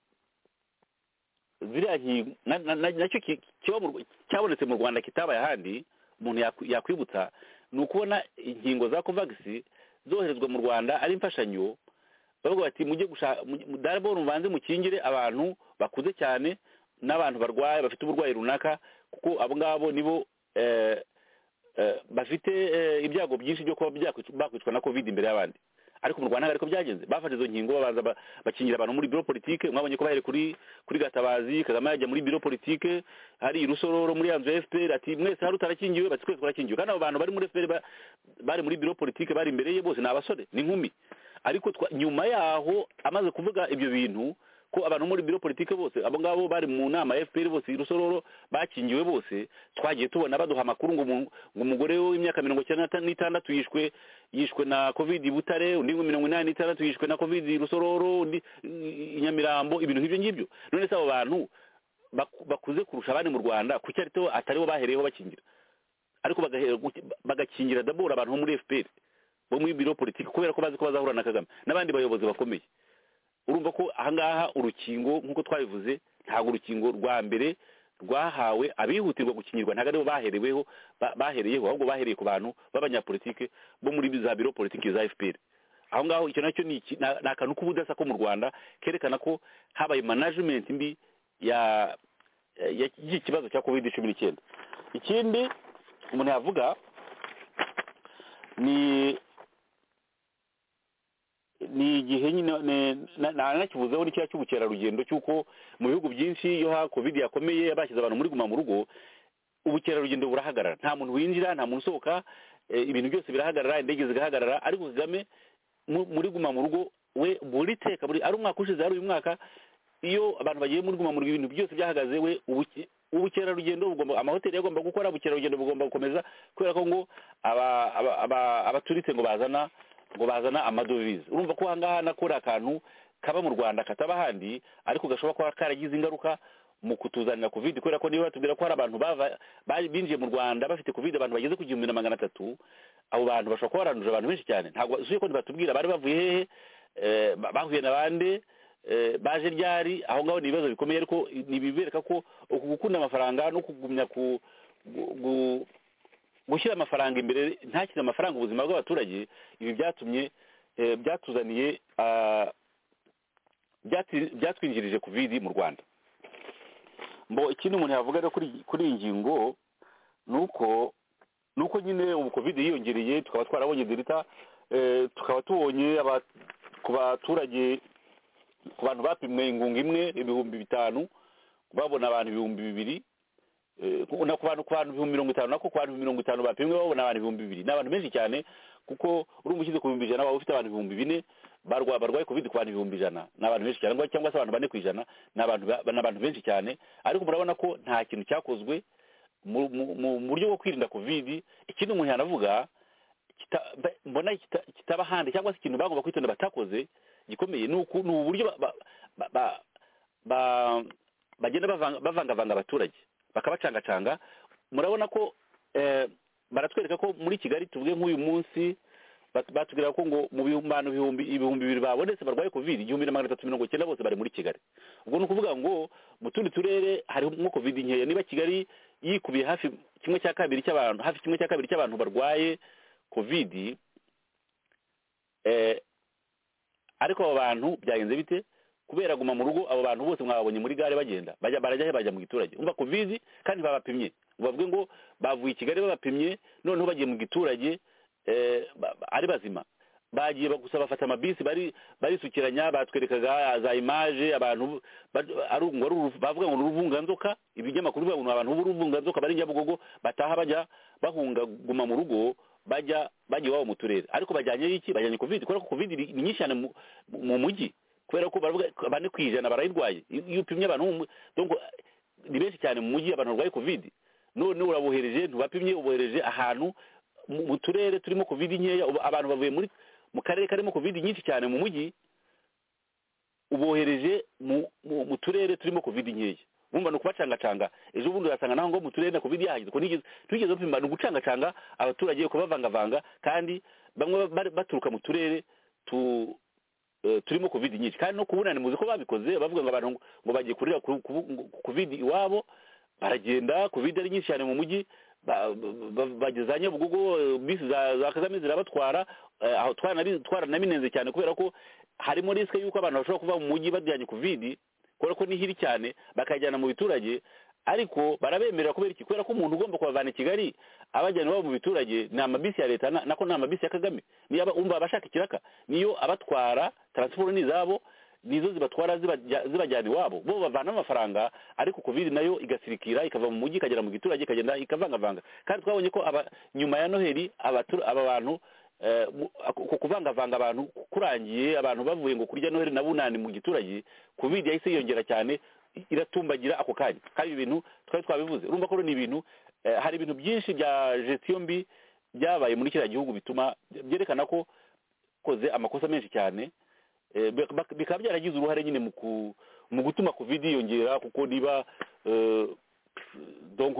S4: ziriya nkingo na- na- na- nacyo ki- kiba mu Rw- cyabonetse mu rwanda kitabaye ahandi umuntu yakwi- yakwibutsa ni ukubona inkingo za covagisi zoherezwa mu rwanda ari imfashanyo bavuga bati mujye gushaka daraboro mubanze mukingire abantu bakuze cyane n'abantu barwaye bafite uburwayi runaka kuko abo ngabo nibo eh, eh, bafite eh, ibyago byinshi byo kuba byakwic- bakwicwa na covid imbere y'abandi ariko mu rwanda ntabwo ariko byagenze bafata izo nkingo babanza ba- bakingira abantu muri biro politike mwabonye ko bahere kuri kuri gatabazi kagame yajya muri biro politike hari irusororo muri ya nzu ya fpr ati mwese hari utarakingiwe bati twese twarakingiwe kandi abo bantu bari muri fpr ba- bari muri biro politike bari imbere ye bose ni abasore ni inkumi ariko twa- nyuma yaho amaze kuvuga ibyo bintu ko abantu muri biro politike bose abo ngabo bari mu nama ya fpr bose irusororo bakingiwe bose twagiye tubona baduha amakuru ngo umu- ngo umugore w'imyaka mirongo icyenda n'ata- n'itandatu yishwe yishwe na covid i butare undi ngo mirongo inani n'itandatu yishwe na covid i rusororo undi i- i nyamirambo ibintu nk'ibyo ngibyo none se abo bantu baku- bakuze kurusha abandi mu rwanda kuki ariko ataribo bahereyeho bakingira ariko bagahe- bagakingira dabora abantu bo muri fpr bo muri biro politiki kubera ko bazi ko bazahura na kagame n'abandi bayobozi bakomeye urumva ko ahangaha urukingo nk'uko twabivuze ntabwo urukingo rwa mbere rwahawe abihutirwa gukingirwa ntabwo aribo bahereweho ba- bahereyeho ahubwo bahereye ku bantu b'abanyapolitike bo muri za biro politiki za fpr aho ngaho icyo nacyo ni iki- na- ni akantu k'ubudasa ko mu rwanda kerekana ko habaye management mbi ya ya- y'iki kibazo cya covid cumi n'icyenda ikindi umuntu yavuga ni ni igihe nyine ne- na- nanakivuzeho ni cya cy'ubukerarugendo cy'uko mu bihugu byinshi iyo ha covid yakomeye bashyize abantu muri guma mu rugo ubukerarugendo burahagarara nta muntu winjira nta muntu usohoka eh, ibintu byose birahagarara indege zigahagarara ariko kagame mu- muri guma mu rugo we buri teka buri ari umwaka ushize ari uyu mwaka iyo abantu bagiye muri guma mu rugo ibintu byose byahagaze we ubuke- ubukerarugendo bugomba amahoteli agomba gukora ubukerarugendo bugomba gukomeza kubera ko ngo aba- aba- aba- abaturitse ngo bazana ngo bazana amadovize urumva ko ahangaha nakora akantu kaba mu rwanda kataba ahandi ariko gashobora kuba karagize ingaruka mu kutuzanira covid kubera ko niba batubwira ko hari abantu bava- bari- binjiye mu rwanda bafite covid abantu bageze ku gihumbi na magana atatu abo bantu bashobora kuba baranduje abantu benshi cyane ntabwo usuye ko ntibatubwira bari bavuye hehe eh, ba- bahuye na bande eh, baje ryari aho ngaho ni ibibazo bikomeye ariko nibibereka ko uku gukunda amafaranga no kugumya ku gu- gu- gushyira amafaranga imbere ntakire amafaranga ubuzima bw'abaturage ibi byatumye eh, byatuzaniye ah, byati- byatwinjirije covid mu rwanda mbo ikindi umuntu yavuga rero kuri kuri iyi ngingo ni uko ni uko nyine ubu covid yiyongereye tukaba twarabonye delta eh, tukaba tubonye aba- ku baturage ku bantu bapimwe ingunga imwe ibihumbi bitanu babona abantu ibihumbi bibiri Eh, ku- na ku bantu ku bantu ibihumbi mirongo itanu nako ku bantu mirongo itanu bapimwe babona abantu ibihumbi bibiri ni abantu benshi cyane kuko urumva ushyize ku bihumbi ijana waba ufite abantu ibihumbi bine barwa- barwaye covid ku bantu ibihumbi ijana ni abantu benshi cyane cyangwa se abantu bane ku ijana ni abantu ba- ni abantu benshi cyane ariko murabona ko nta kintu cyakozwe mu mu- mu- mu buryo bwo kwirinda covid ikindi umuntu yanavuga kita- ba- mbona kita- kitaba handi cyangwa se ikintu bagomba kwitonda batakoze gikomeye ni uku- ni uburyo ba- ba- ba- ba- ba- bagenda bavanga- bavangavanga abaturage bakabacangacanga murabona ko eh, baratwereka ko muri kigali tuvuge nk'uyu munsi bat- batubwira ko ngo mu bihumbi ibihumbi ibihumbi bibiri babonetse barwaye covid igihumbi na magana atatu mirongo icyenda bose bari muri kigali ubwo ni ukuvuga ngo mu tundi turere harimo covid nkeya niba kigali yikubiye hafi kimwe cya kabiri cy'abantu hafi kimwe cya kabiri cy'abantu barwaye covid Eh, ariko abo bantu byagenze bite kubera guma mu rugo abo bantu bose mwababonye muri gare bagenda bajya barajya he bajya mu giturage umva kubizi kandi babapimye ngo bavuge ngo bavuye i kigali babapimye noneho bagiye mu giturage eh, ba- ba- ari bazima bagiye ba- gusa bafata amabisi bari barisukiranya batwerekaga za imaje abantu ba- ari ngo ari uruvu- bavuga ngo ni uruvunganzoka ibinyamakuru bivuga ngo ni abantu b'uruvunganzoka bari nyabugogo bataha bajya bahunga guma mu rugo bajya bajya iwabo mu turere ariko bajyanyeyo iki bajyanye covid kubera ko covid ni ni nyinshi cyane mu- mu mujyi kubera ko baravuga bane ku ijana barayirwaye iyo iyo upimye abantu mu- donc ni benshi cyane mu mujyi abantu barwaye covid none urabohereje ntibapimye ubohereje ahantu mu mu turere turimo covid nkeya ubu abantu bavuye muri mu karere karimo covid nyinshi cyane mu mujyi ubohereje mu mu- mu turere turimo covid nkeya bumva ni ukubacangacanga ejo bundi urasanga naho ngo mu turere na covid yahageze kuko nigeze tugeze bapima ni ugucangacanga abaturage kubavangavanga kandi bamwe bari- baturuka mu turere tu eh, turimo covid nyinshi kandi no kubunani muzi ko babikoze bavuga ngo abantu ngo- ngo bagiye kurira ku- ku- ku- covid iwabo baragenda covid ari nyinshi cyane mu mujyi ba- ba- ba- bageza nyabugogo eh, bisi za za kagame zirabatwara eh, aho twarana- twaranabinenze cyane kubera ko harimo risike y'uko abantu bashobora kuva mu mujyi bajyanye covid kubera ko ni hiri cyane bakajyana mu biturage ariko barabemerera kubera iki kubera ko umuntu ugomba kubavana i kigali abajyana iwabo mu biturage ni amabisi ya leta na- nako ni amabisi ya kagame niyo aba- umva abashaka ikiraka niyo abatwara taransiporo ni izabo nizo zibatwara zibajya- zibajyana iwabo bo bavanamo amafaranga ariko covid nayo igasirikira ikava mu mujyi ikagera mu giturage ikagenda ikavangavanga kandi twabonye ko aba nyuma ya noheli abatur- aba bantu eh, mu- ako kuvangavanga abantu kurangiye abantu bavuye ngo kurya noheli na bunani mu giturage covid yahise yiyongera cyane i- iratumbagira ako kanya kandi ibi bintu twari twabivuze urumva ko rero ni ibintu eh, hari ibintu byinshi bya gestiyo mbi byabaye muri kiriya gihugu bituma byerekana ko koze amakosa menshi cyane Eh, bik- bak- bikaba byaragize uruhare nyine mu ku- mu gutuma covid yiyongera kuko niba eh, donc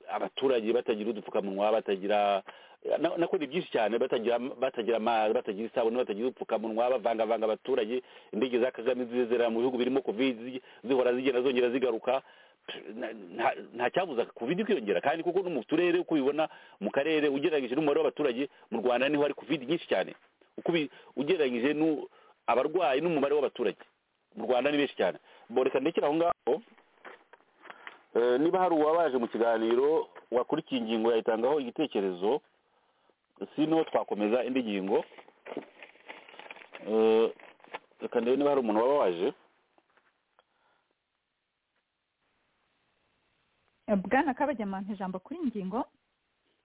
S4: abaturage batagira udupfukamunwa batagira na- nako ni byinshi cyane batagira batagira amazi batagira isabune batagira udupfukamunwa bavangavanga abaturage indege za kagame zizera mu bihugu birimo covid zi- zihora zigenda zongera zigaruka na- nta- nta cyabuza covid kwiyongera kandi kuko no mu turere uko ubibona mu karere ugereranyije n'umubare w'abaturage mu rwanda niho hari covid nyinshi cyane uko ubi- ugereranyije n'u- abarwayi n'umubare w'abaturage mu rwanda ni benshi cyane boreka ndekera aho ngaho Eh, niba hari uwabaje mu kiganiro wakurikiye ingingo yayitangaho igitekerezo sino twakomeza indi ngingo Eh, reka ndebe niba hari umuntu waba waje
S3: bwana kabajyamantu ijambo kuri ingingo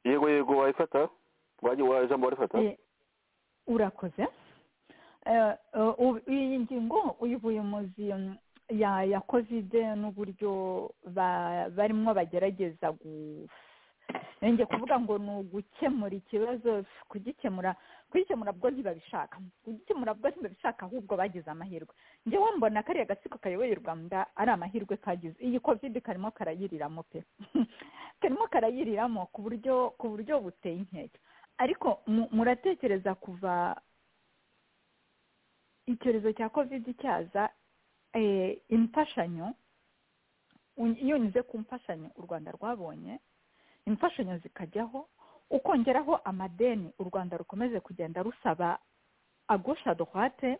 S4: yego yego wayifata waje wa ijambo warifata
S3: Eh, urakoze Eh, eh, ubu- iyi ngingo y'ubuyobozi mm, ya ya kovide n'uburyo ba- barimo bagerageza gu- eh, njye kuvuga ngo ni ugukemura ikibazo kugikemura kugikemura bwo ntibabishaka kugikemura bwo ntibabishaka ahubwo bagize amahirwe njyewe mbona kariya gatsiko kayoboye u rwanda ari amahirwe kagize iyi kovide karimo karayiriramo pe karimo karayiriramo ku buryo ku buryo buteye inkeke ariko mu- muratekereza kuva icyorezo cya kovide cyaza eh, imfashanyo uny- iyo unyuze ku mfashanyo u rwanda rwabonye imfashanyo zikajyaho ukongeraho amadeni u rwanda rukomeje kugenda rusaba agosha droite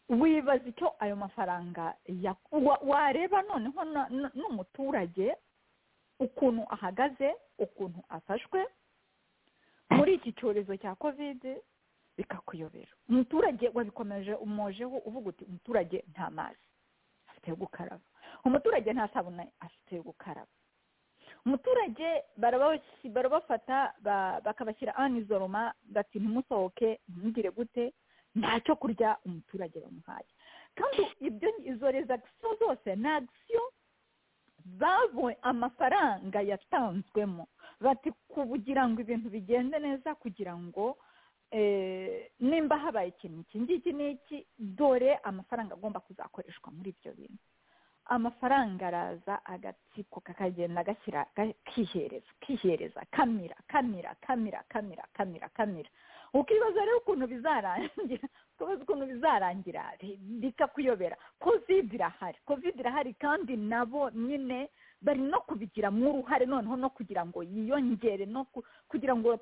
S3: wibaza icyo ayo mafaranga ya- wa- wareba noneho na- na- n'umuturage ukuntu ahagaze ukuntu afashwe muri iki cyorezo cya kovide bikakuyobera umuturage wabikomeje umojeho uvuga uti umuturage nta mazi afite yo gukaraba umuturage nta sabune afite yo gukaraba umuturage barabasi- barabafata ba- bakabashyira anizoroma bati ntimusohoke ntimugire gute ntacyo kurya umuturage bamuhaye kandi ibyo izo rezagisiyo zose ni agisiyo babonye amafaranga yatanzwemo bati kugira ngo ibintu bigende neza kugira ngo eh, nimba habaye ikintu iki ngiki n'iki dore amafaranga agomba kuzakoreshwa muri ibyo bintu amafaranga araza agatsiko kakagenda gashyira ga- kihereza kihereza kamira kamira kamira kamira kamira kamira ukibaza rero ukuntu bizarangira ukibaza ukuntu bizarangira bi- bikakuyobera covid irahari covid irahari kandi nabo nyine bari no kubigiramo uruhare noneho no kugira ngo yiyongere no ku- kugira ngo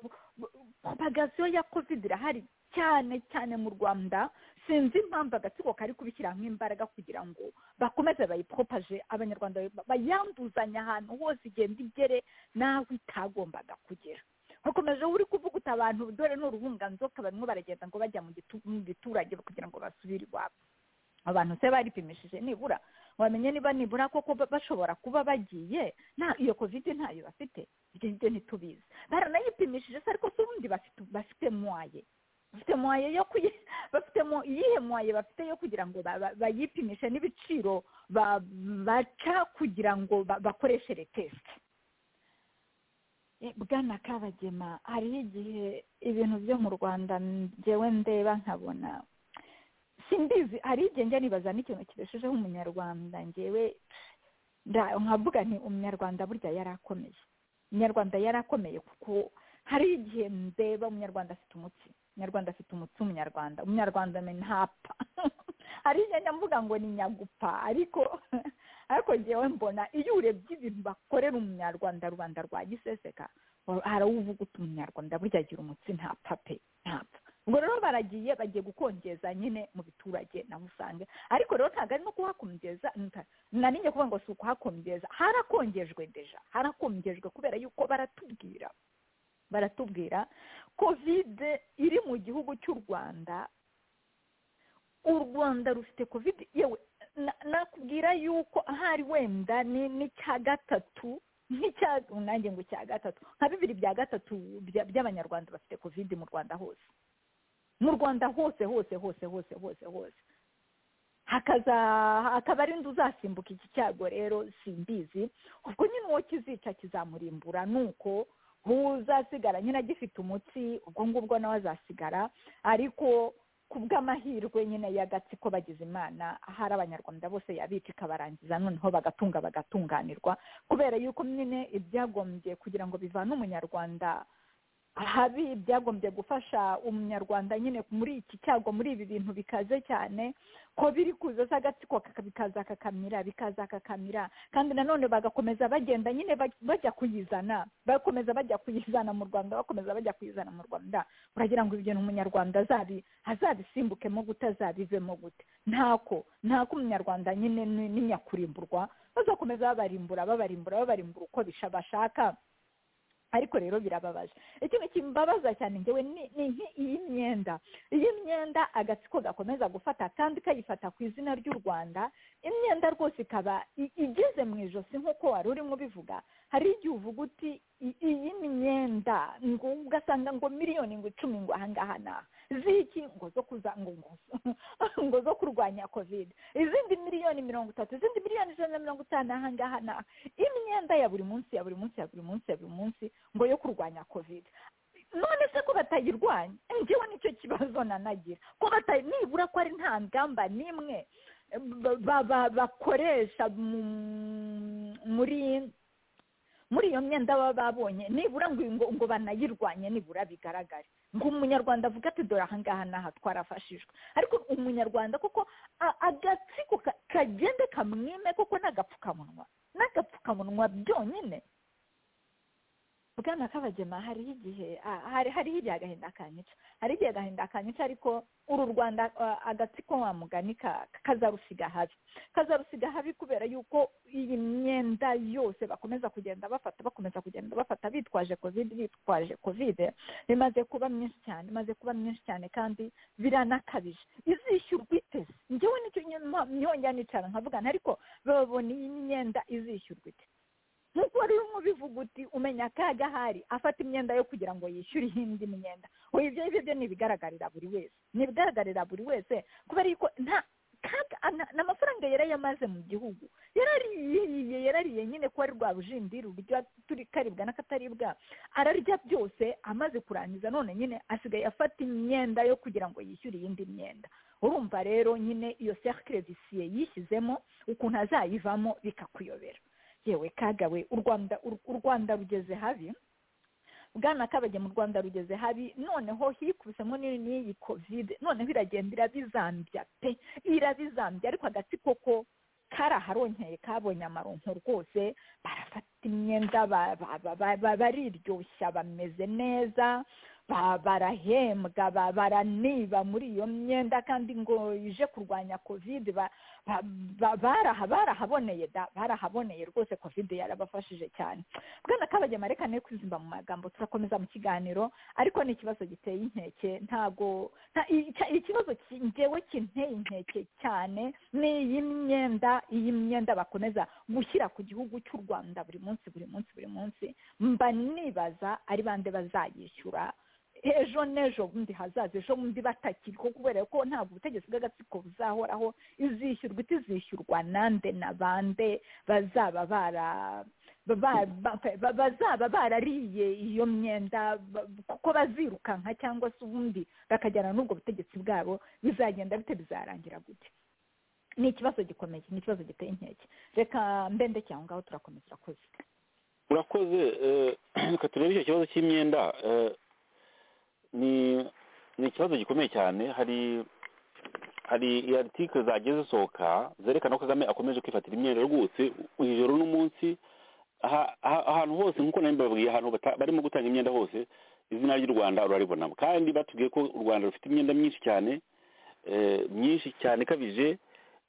S3: propagation ya covid irahari cyane cyane mu rwanda sinzi impamvu agatsiko kari kubishyiramo imbaraga kugira ngo bakomeze bayipropaje abanyarwanda ba- bayanduzanya ahantu hose igenda igere n'aho itagombaga kugera hakomeje uri kuvuga uti abantu dore ni uruhunganzoka barimo baragenda ngo bajya mu gitu- mu giturage kugira ngo basubire iwabo abantu se baripimishije nibura wamenye niba nibura koko ba- bashobora kuba bagiye nta iyo kovide ntayo bafite ibyo ngibyo ntitubizi baranayipimishije se ariko se ubundi bafite bafite mwaye bafite mwaye yo kuyi bafite mu iyihe mwaye bafite yo kugira ngo ba- ba- bayipimishe n'ibiciro ba- baca kugira ngo ba- bakoreshere tesite bwana kabagema hariho igihe ibintu byo mu rwanda njyewe ndeba nkabona simbizi hari igihe njya nibaza n'ikintu kibeshejeho umunyarwanda njyewe nda- nkavuga nti umunyarwanda burya yari akomeye umunyarwanda yari akomeye kuko hari igihe ndeba umunyarwanda afite umutsi umunyarwanda afite umutsi umunyarwanda umunyarwanda menya ntapfa hari igihe njya mvuga ngo ni nyagupfa ariko ariko njyewe mbona iyo urebye ibintu bakorera umunyarwanda rubanda rwa giseseka wa- harawuvuga uti umunyarwanda burya agira umutsi ntapfa pe ntapfa ubwo rero baragiye bagiye gukongeza nyine mu biturage naho usanga ariko rero ntabwo ari no kuhakongeza nta- narinjye kuvuga ngo si ukuhakongeza harakongejwe deja harakongejwe kubera yuko baratubwira baratubwira kovide iri mu gihugu cy'u rwanda u rwanda rufite kovide yewe na- nakubwira yuko ahari wenda ni n'icya gatatu nk'icya nanjye ngo icya gatatu nka bibiri bya gatatu bya- by'abanyarwanda bafite kovide mu rwanda hose mu rwanda hose hose hose hose hose hose hakaza akaba ari ndi uzasimbuka iki cyago rero simbizi ubwo nyine uwo kizica kizamurimbura ni uko uzasigara nyine agifite umutsi ubwo ngubwo nawe azasigara ariko ku bw'amahirwe nyine y'agatsiko bagize imana ahari abanyarwanda bose yabica ikabarangiza noneho bagatunga bagatunganirwa kubera yuko nyine ibyagombye kugira ngo bivane umunyarwanda ahabi byagombye gufasha umunyarwanda nyine muri iki cyago muri ibi bintu bikaze cyane ko biri kuza se agatsiko kaka- bikaza kakamira bikaza kakamira kandi nanone bagakomeza bagenda nyine baj- bajya kuyizana bakomeza bajya kuyizana mu rwanda bakomeza bajya kuyizana mu rwanda uragira ngo ibyo ni umunyarwanda azabi azabisimbukemo gute azabivemo gute ntako ntako umunyarwanda nyine ni- ni nyakurimburwa bazakomeza babarimbura babarimbura babarimbura uko bisha bashaka ariko rero birababaje ikintu kimbabaza cyane njyewe ni ni nki- iyi myenda iyi myenda agatsiko gakomeza gufata kandi kayifata ku izina ry'u rwanda imyenda rwose ikaba i- igeze mu ijosi nk'uko wari urimo ubivuga hari igihe uvuga uti "I- iyi myenda ngo ugasanga ngo miliyoni ngo icumi ngo ahangaha naha ziki ngo zo kuza ngo ngo ngo zo kurwanya covid izindi miliyoni mirongo itatu izindi miliyoni ijana na mirongo itanu ahangaha naha imyenda ya buri munsi ya buri munsi ya buri munsi ya buri munsi ngo yo kurwanya covid none se ko batayirwanya njyewe nicyo kibazo nanagira ko batayi nibura ko ari nta ngamba n'imwe ba- ba- ba- bakoresha mu- muri muri iyo myenda baba babonye nibura ngo ngo ngo banayirwanye nibura bigaragare ngo umunyarwanda avuga ati dore ahangaha n'aha twarafashijwe ariko umunyarwanda koko a- agatsiko ka- kagende kamwime koko n'agapfukamunwa n'agapfukamunwa byonyine bwana kabagema hariho igihe ah, hari hariho igihe agahinda kanyica hari igihe agahinda kanyica ariko uru rwanda ah, agatsiko wa mugani ka- kazarusiga habi kazarusiga habi kubera yuko iyi myenda yose bakomeza kugenda bafata bakomeza kugenda bafata bitwaje covid bitwaje covid bimaze kuba myinshi cyane imaze kuba myinshi cyane kandi biranakabije izishyurwa iteze njyewe nicyo nyuma myongera nicara nkavugana ariko babona iyi myenda izishyurwa ite nk'uko wari urimo ubivuga uti umenya akaga ahari afata imyenda yo kugira ngo yishyure iyindi myenda oya ibyo ngibyo byo ni ibigaragarira buri wese ni ibigaragarira buri wese kubera yuko nta kaga na- ni amafaranga yari yamaze mu gihugu yarariye yarariye nyine kuba ari rwa rujindiri rurya turi karibwa n'akataribwa ararya byose amaze kurangiza none nyine asigaye afata imyenda yo kugira ngo yishyure iyindi myenda urumva rero nyine iyo cercle viciye yishyizemo ukuntu azayivamo bikakuyobera yewe kagawe u rwanda u- u rwanda rugeze habi bwana kabage mu rwanda rugeze habi noneho hikubisemo n'iyi- n'iyi covid noneho iragenda irabizambya pe irabizambya ariko agatsiko ko kari aharonkeye kabonye amaronko rwose barafata imyenda ba- ba- ba- ba- ba- bariryoshya bameze neza ba- barahembwa ba- baraniba muri iyo myenda kandi ngo ije kurwanya kovide ba- ba- ba- baraha- barahaboneye da barahaboneye rwose kovide yarabafashije cyane bwana kabagema reka ne kwizimba mu magambo turakomeza mu kiganiro ariko ni ikibazo giteye inkeke ntabwo nta- icya- ikibazo ki- njyewe kinteye inkeke cyane ni iyi myenda iyi myenda bakomeza gushyira ku gihugu cy'u rwanda buri munsi buri munsi buri munsi mba nibaza ari bande bazayishyura ejo n'ejo bundi hazaza ejo bundi batakiriho kubera ko ntabwo ubutegetsi bw'agatsiko buzahoraho izishyurwa itizishyurwa nande na bande bazaba bara ba- ba- ba- bazaba barariye iyo myenda ba- kuko bazirukanka cyangwa se ubundi bakajyana n'ubwo butegetsi bwabo bizagenda bite bizarangira gute ni ikibazo gikomeye ni ikibazo giteye inkeke reka mbende cyangwa ngaho turakomeza urakoze
S4: urakoze eh, reka turebe icyo kibazo cy'imyenda eh, ni ni ikibazo gikomeye cyane hari hari article zagiye zisohoka zerekana ko kagame akomeje kwifatira imyenda rwose ijoro n'umunsi aha- aha- ahantu hose nk'uko nari mbabwiye ahantu bata- barimo gutanga imyenda hose izina ry'u rwanda uraribona kandi batubwiye ko u rwanda rufite imyenda myinshi cyane eh, myinshi cyane ikabije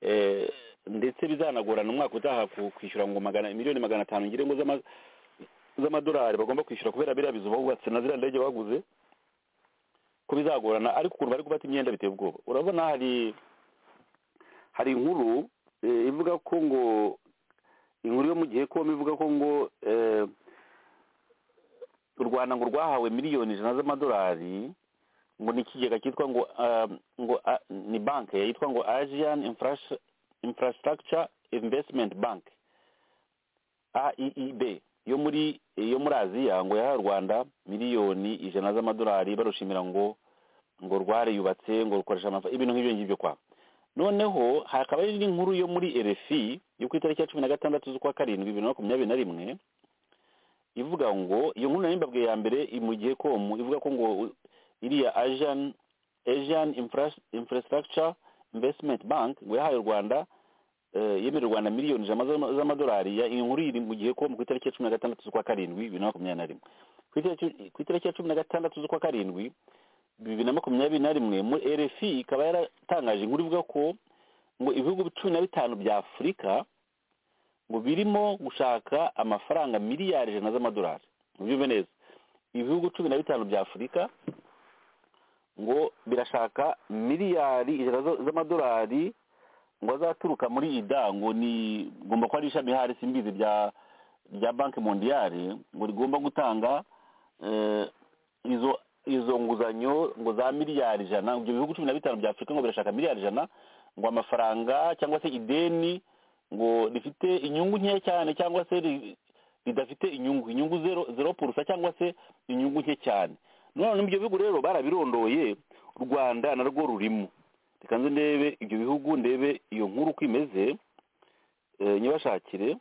S4: eh, ndetse bizanagorana umwaka utaha ku- kwishyura ngo magana miliyoni magana atanu ngire ngo z'ama- z'amadolari bagomba kwishyura kubera biriya bizu bubatse na ziriya ndege baguze ko bizagorana ariko ukuntu bari gufata imyenda biteye ubwoba urabona hari hari inkuru eh, ivuga ko ngo inkuru yo mu gihe kome ivuga ko ngo eh, u rwanda ngo rwahawe miliyoni ijana z'amadolari ngo ni ikigega cyitwa ngo um, ngo a- ni banki yitwa ngo asian Infras- infrastructure investment bank aeib yo muri yo muri aziya ngo yahaye u rwanda miliyoni ijana z'amadolari barushimira ngo ngo rwariyubatse ngo rukoresha amafaranga ibintu nk'ibyo ngibyo kwa noneho hakaba hari n'inkuru yo muri rfi yo ku itariki ya cumi na gatandatu z'ukwa karindwi bibiri na makumyabiri na rimwe ivuga ngo iyo nkuru nari mbabwiye ya mbere iri mu gihe komu ivuga ko ngo iriya asian asian Infras- infrastructure investment bank ngo yahaye u rwanda eh, yemerera u rwanda miliyoni ijana z'ama- z'amadolari ya- iyi nkuru iri mu gihe komu ku itariki ya cumi na gatandatu z'ukwa karindwi bibiri na makumyabiri na rimwe Ku itariki- ku itariki ya cumi na gatandatu z'ukwa karindwi bibiri na makumyabiri na rimwe muri rfi ikaba yaratangaje inkuru ivuga ko ngo ibihugu cumi na bitanu bya afurika ngo birimo gushaka amafaranga miliyari ijana z'amadolari mubyumve neza ibihugu cumi na bitanu bya afurika ngo birashaka miliyari ijana za- z'amadolari ngo azaturuka muri ida ngo ni ngomba ko ari ishami hari simbizi rya rya banki mondiyari ngo rigomba gutanga eh, izo izo nguzanyo ngo za miliyari ijana ibyo bihugu cumi na bitanu bya afurika ngo birashaka miliyari ijana ngo amafaranga cyangwa se ideni ngo rifite inyungu nkeya cyane cyangwa se ri- ridafite inyungu inyungu zero zero purusa cyangwa se inyungu nke cyane none ibyo bihugu rero barabirondoye u rwanda narwo rurimo reka nze ndebe ibyo bihugu ndebe iyo nkuru uko imeze eh, nyibashakire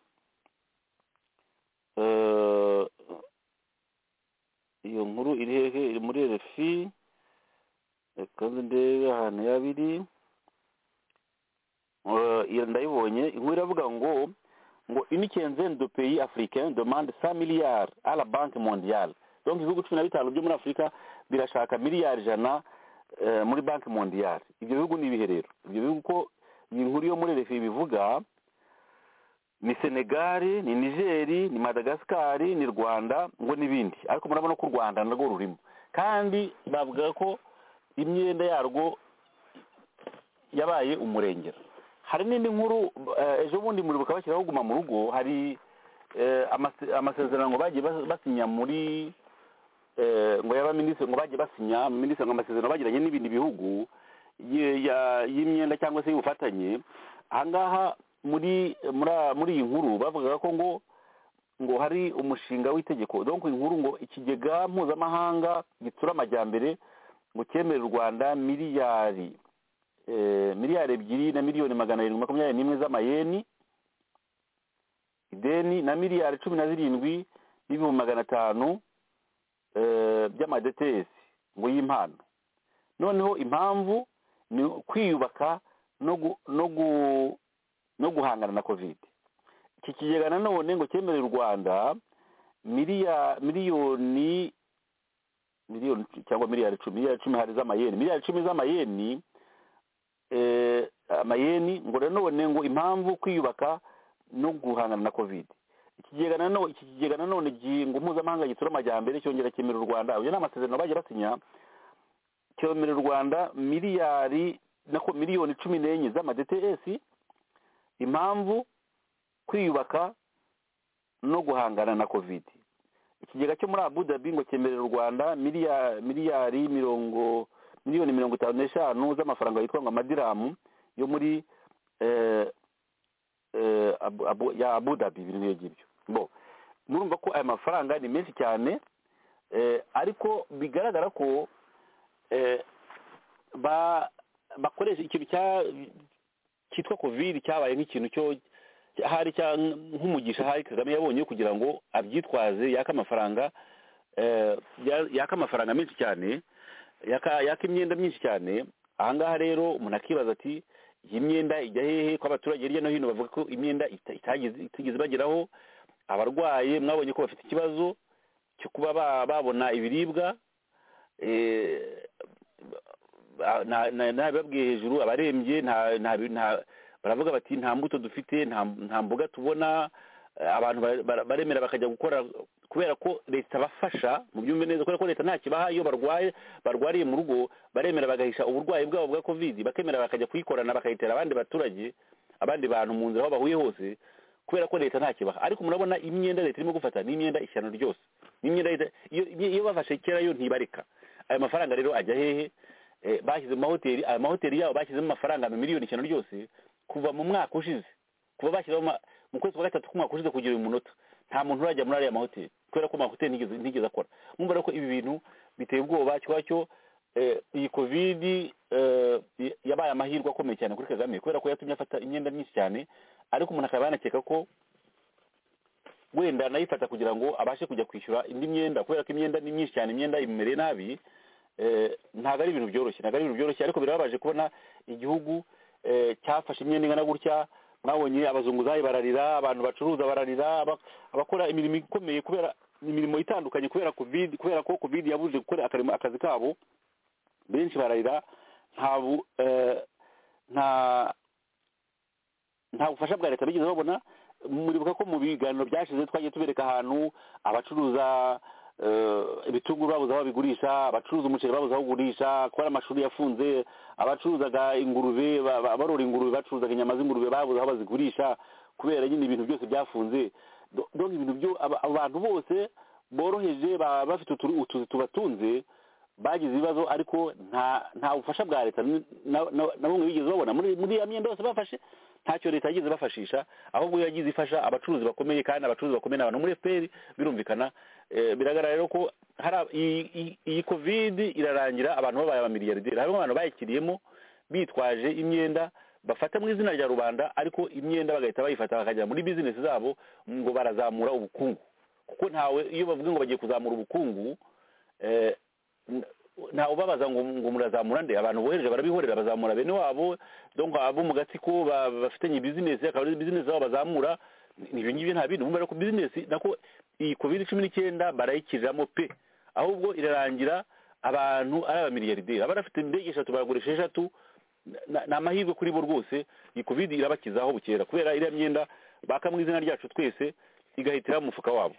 S4: Eh, iyo nkuru iri hehe iri muri rfi reka nze ndebe ahantu yabiri Eh, iyo ndayibonye inkuru iravuga ngo ngo une quinzaine de pays africains demande cent milliards à la banque mondiale donc ibihugu cumi na bitanu byo muri afurika birashaka miliyari ijana eh, muri banki mondiale ibyo bihugu ni ibihe rero ibyo bihugu ko iyi nkuru yo muri refi bivuga ni senegali ni nigeri ni madagascari ni rwanda ngo n'ibindi ariko murabona ko u rwanda narwo rurimo kandi bavuga ko imyenda yarwo yabaye umurengera hari n'indi nkuru eh, ejo bundi muribuka bashyiraho guma mu rugo hari eh, amase- amasezerano ngo bagiye bas- basinya muri eh, ngo y'abaminisitiri ngo bagiye basinya minisitiri ngo amasezerano bagiranye n'ibindi bihugu ye- ya- y'imyenda cyangwa se y'ubufatanye ahangaha muri muri muri iyi nkuru bavugaga ko ngo ngo hari umushinga w'itegeko donc inkuru ngo ikigega mpuzamahanga gitsura amajyambere ngo cyemerera u rwanda miliyari eh, miliyari ebyiri na miliyoni magana arindwi makumyabiri n'imwe z'amayeni ideni na miliyari cumi na zirindwi n'ibihumbi magana atanu eh, by'amadetesi ngo y'impano noneho impamvu ni kwiyubaka no gu- no gu- no guhangana na kovide iki kigega nanone ngo cyemerera u rwanda miliya miliyoni miliyoni cyangwa miliyari icumi miliyari icumi hari z'amayeni miliyari icumi z'amayeni eh, amayeni ngo nanone ngo impamvu kwiyubaka no guhangana na kovide ikigega nanone iki kigega nanone ngo mpuzamahanga gitsura amajyambere cyongera cyemerera u rwanda ayo ni amasezerano bajya basinya cyemerera u rwanda miliyari nako miliyoni cumi n'enye z'ama dts impamvu kwiyubaka no guhangana na kovide ikigega cyo muri abu dhabi ngo cyemerera u rwanda miliyari mirongo miliyoni mirongo itanu n'eshanu z'amafaranga yitwa ngo amadiramu yo muri ya abu dhabi ibintu nk'ibyo ngibyo bo murumva ko aya mafaranga ni menshi cyane ariko bigaragara ko bakoresha ikintu cyitwa kovide cyabaye nk'ikintu cyo hari nk'umugisha hari kagame yabonye kugira ngo abyitwaze yaka amafaranga yaka amafaranga menshi cyane yaka imyenda myinshi cyane ahangaha rero umuntu akibaza ati iyi myenda ijya hehe ko abaturage hirya no hino bavuga ko imyenda itigeze ibageraho abarwaye mwabonye ko bafite ikibazo cyo kuba babona ibiribwa ntabibabwiye hejuru abarembye baravuga bati nta mbuto dufite nta mboga tubona abantu baremera bakajya gukora kubera ko leta abafasha mu byumve neza kubera ko leta nta kibaha iyo barwaye barwariye mu rugo baremera bagahisha uburwayi bwabo bwa kovidi bakemera bakajya kuyikorana bakayitera abandi baturage abandi bantu mu nzira aho bahuye hose kubera ko leta nta kibaha ariko murabona imyenda leta irimo gufata ni imyenda ishyano ryose iyo bafashe kera yo ntibareka ayo mafaranga rero ajya hehe bashyize mu mahoteli ayo mahoteli yabo bashyizemo amafaranga miliyoni ishyano ryose kuva mu mwaka ushize kuva bashyiramo mu kwezi kwa gatatu k'umwaka ushize kugira uyu munota nta muntu urajya muri ariya mahoteli kubera ko amahoteli ntigeze akora mwumva ko ibi bintu biteye ubwoba kiba cyo iyi kovidi yabaye amahirwe akomeye cyane kuri kagame kubera ko yatumye afata imyenda myinshi cyane ariko umuntu akaba yanakeka ko wenda nayifata kugira ngo abashe kujya kwishyura indi myenda kubera ko imyenda ni myinshi cyane imyenda imumereye nabi ntabwo ari ibintu byoroshye ntabwo ari ibintu byoroshye ariko birababaje kubona igihugu cyafashe imyenda ingana gutya mwabonye abazunguzayi bararira abantu bacuruza bararira abakora imirimo ikomeye kubera imirimo itandukanye kubera covid kubera ko covid yabujije gukora akazi kabo benshi bararira nta nta bufasha bwa leta bigeze babona muribuka ko mu biganiro byashize twagiye tubereka ahantu abacuruza ibitunguru babuze aho babigurisha abacuruza umuceri babuze aho ugurisha kubera amashuri yafunze abacuruzaga ingurube barora ingurube bacuruzaga inyama z'ingurube babuze aho bazigurisha kubera nyine ibintu byose byafunze dore ibintu byo abantu bose boroheje bafite utuzi tubatunze bagize ibibazo ariko nta bufasha bwa leta na bumwe bigeze babona muri iyo myenda yose bafashe ntacyo leta yagize bafashisha ahubwo iyo yagize ifasha abacuruzi bakomeye kandi abacuruzi bakomeye n'abantu muri fpr birumvikana biragaragara rero ko iyi kovide irarangira abantu babaye abamiliyarderi harimo abantu bayikiriyemo bitwaje imyenda bafata mu izina rya rubanda ariko imyenda bagahita bayifata bakajya muri bizinesi zabo ngo barazamura ubukungu kuko ntawe iyo bavuga ngo bagiye kuzamura ubukungu ntawe ubabaza ngo murazamura nde abantu bohereje barabihorera bazamura bene wabo donk abo mu gatsiko bafitanye bizinesi akaba ari bizinesi zabo bazamura ibyo ngibyo nta bindi bumva ko bizinesi nako iyi covid cumi n'icyenda barayikiriramo pe ahubwo irarangira abantu ari abamiliyarderi aba bafite indege eshatu baragurisha eshatu ni amahirwe kuri bo rwose iyi covid irabakizaho bukera kubera iriya myenda baka mu izina ryacu twese igahitira mu mufuka wabo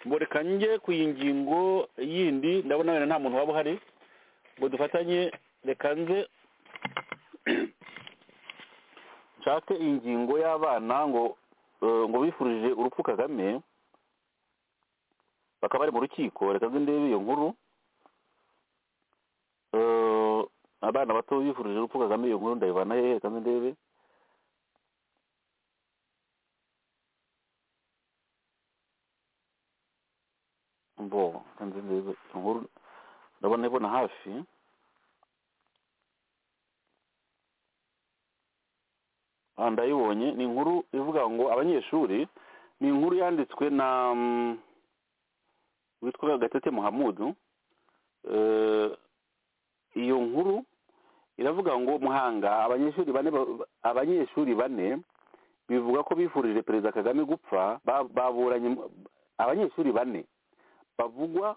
S4: mboreka njye ku iyi ngingo yindi ndabona wenda nta muntu waba uhari ngo dufatanye reka nze nshake ingingo y'abana ngo ngo bifurije urupfu kagame bakaba bari mu rukiko reka nze ndebe iyo nkuru abana bato bifurije urupfu kagame iyo nkuru ndayivana hehe reka nze ndebe bo inkuru ndabona ibona hafi ndayibonye ni inkuru ivuga ngo abanyeshuri ni inkuru yanditswe na witwa gatete muhamudu iyo nkuru iravuga ngo muhanga abanyeshuri bane abanyeshuri bane bivuga ko bifurije perezida kagame gupfa ba- baburanye mu- abanyeshuri bane bavugwa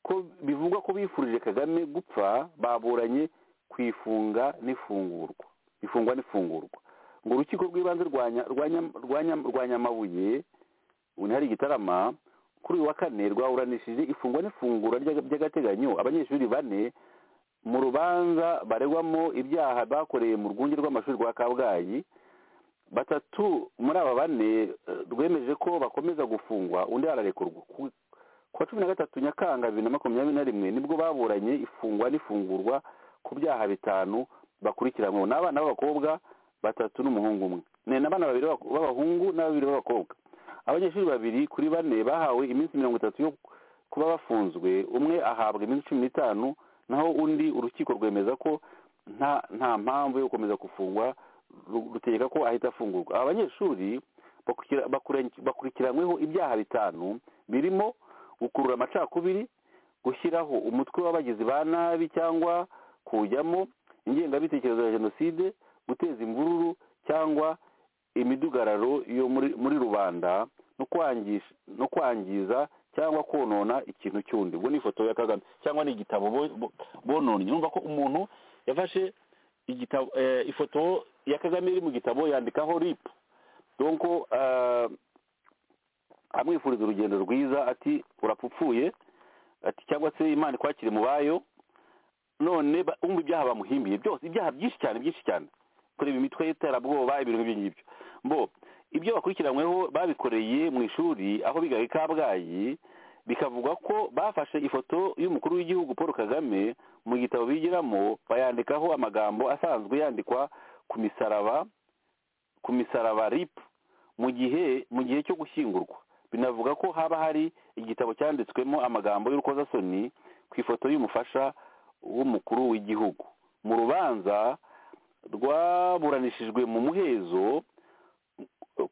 S4: ko bivugwa ko bifurije kagame gupfa baburanye ku ifunga n'ifungurwa ifungwa n'ifungurwa ngo urukiko rw'ibanze rwa Nya- rwa Nya- rwa Nya- rwa nyamabuye ubu hari igitarama kuri uyu wa kane rwaburanishije ifungwa n'ifungura ry'aga- ry'agateganyo abanyeshuri bane mu rubanza baregwamo ibyaha bakoreye mu rwunge rw'amashuri rwa kabgayi batatu muri aba bane eh, rwemeje ko bakomeza gufungwa undi ararekurwa Ku- kuwa cumi na gatatu nyakanga bibiri na makumyabiri na rimwe nibwo baburanye ifungwa n'ifungurwa ku byaha bitanu bakurikiranyweho ni abana b'abakobwa batatu n'umuhungu umwe ni abana babiri b'abak- b'abahungu n'ababiri b'abakobwa abanyeshuri babiri kuri bane bahawe iminsi mirongo itatu yo kuba bafunzwe umwe ahabwa iminsi cumi n'itanu naho undi urukiko rwemeza ko nta nta mpamvu yo gukomeza gufungwa ru- rutegeka ko ahita afungurwa aba banyeshuri bakurikira- bakura- bakurikiranyweho ibyaha bitanu birimo gukurura amacakubiri gushyiraho umutwe w'abagizi ba nabi cyangwa kuwujyamo ingengabitekerezo ya jenoside guteza imvururu cyangwa imidugararo yo muri muri rubanda no kwangisha no kwangiza cyangwa konona ikintu cyundi ubwo ni ifoto ya kagame cyangwa ni igitabo bo- bo- bononnye urumva ko umuntu yafashe igitabo eh, ifoto ya kagame iri mu gitabo yandikaho rip donc eh, amwifuriza urugendo rwiza ati urapfupfuye ati cyangwa se imana ikwakire mu bayo none ba- umva ibyaha bamuhimbiye byose ibyaha byinshi cyane byinshi cyane kureba imitwe y'iterabwoba ibintu nk'ibyo ngibyo mbo ibyo bakurikiranyweho babikoreye mu ishuri aho bigaga i kabgayi bikavuga ko bafashe ifoto y'umukuru w'igihugu paul kagame mu gitabo bigiramo bayandikaho amagambo asanzwe yandikwa ku misaraba ku misaraba rip mu gihe mu gihe cyo gushyingurwa binavuga ko haba hari igitabo cyanditswemo amagambo y'urukozasoni ku ifoto y'umufasha w'umukuru w'igihugu mu rubanza rwaburanishijwe mu muhezo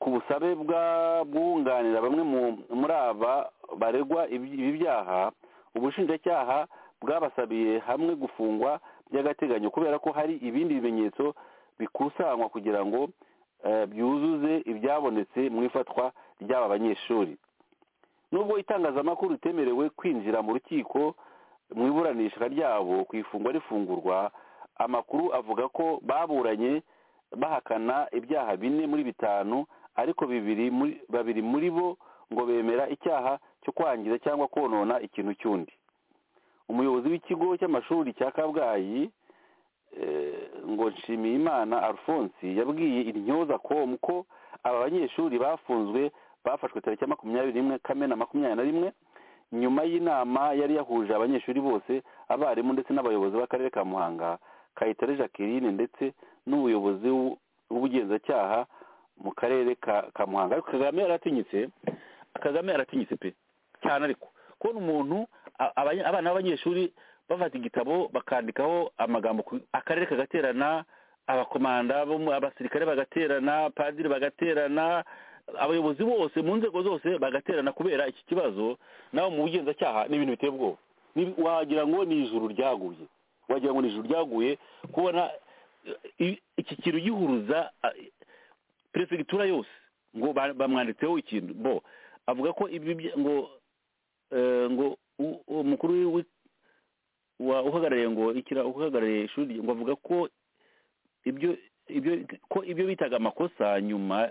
S4: ku busabe bwunganira bamwe mu- muri aba baregwa ibi ibi byaha ubushinjacyaha bwabasabiye hamwe gufungwa by'agateganyo kubera ko hari ibindi bimenyetso bikusanywa kugira ngo eh, byuzuze ibyabonetse mu ifatwa ry'aba banyeshuri nubwo itangazamakuru ritemerewe kwinjira mu rukiko mu iburanisha ryabo ku ifungwa rifungurwa amakuru avuga ko baburanye bahakana ibyaha bine muri bitanu ariko bibiri muri babiri muri bo ngo bemera icyaha cyo kwangiza cyangwa konona ikintu cy'undi umuyobozi w'ikigo cy'amashuri cya kabgayi eh, ngo nshimiyimana alphonse yabwiye intyoza com ko aba banyeshuri bafunzwe bafashwe tariki ya makumyabiri n'imwe kamena makumyabiri na rimwe nyuma y'inama yari yahuje abanyeshuri bose abarimu ndetse n'abayobozi b'akarere ka muhanga kayitare jacqueline ndetse n'ubuyobozi w'u- w'ubugenzacyaha mu karere ka ka muhanga ariko kagame yaratinyitse kagame yaratinyitse pe cyane ariko kubona umuntu a- abanye- abana b'abanyeshuri bafata igitabo bakandikaho amagambo ku- akarere kagaterana abakomanda bo mu- abasirikare bagaterana padiri bagaterana abayobozi bose mu nzego zose bagaterana kubera iki kibazo nawe mu bugenzacyaha ni ibintu biteye ubwoba Ni- wagira ngo ni ijuru ryaguye wagira ngo ni ijuru ryaguye kubona eh, i- iki kintu gihuruza ah, perefegitura yose ngo ba- bamwanditseho ikintu bo avuga ko ibi bya- ngo eh, ngo u- umukuru w'i- wa- uhagarariye ngo ikira uhagarariye ishuri ngo avuga ko ibyo ibyo ko ibyo bitaga amakosa nyuma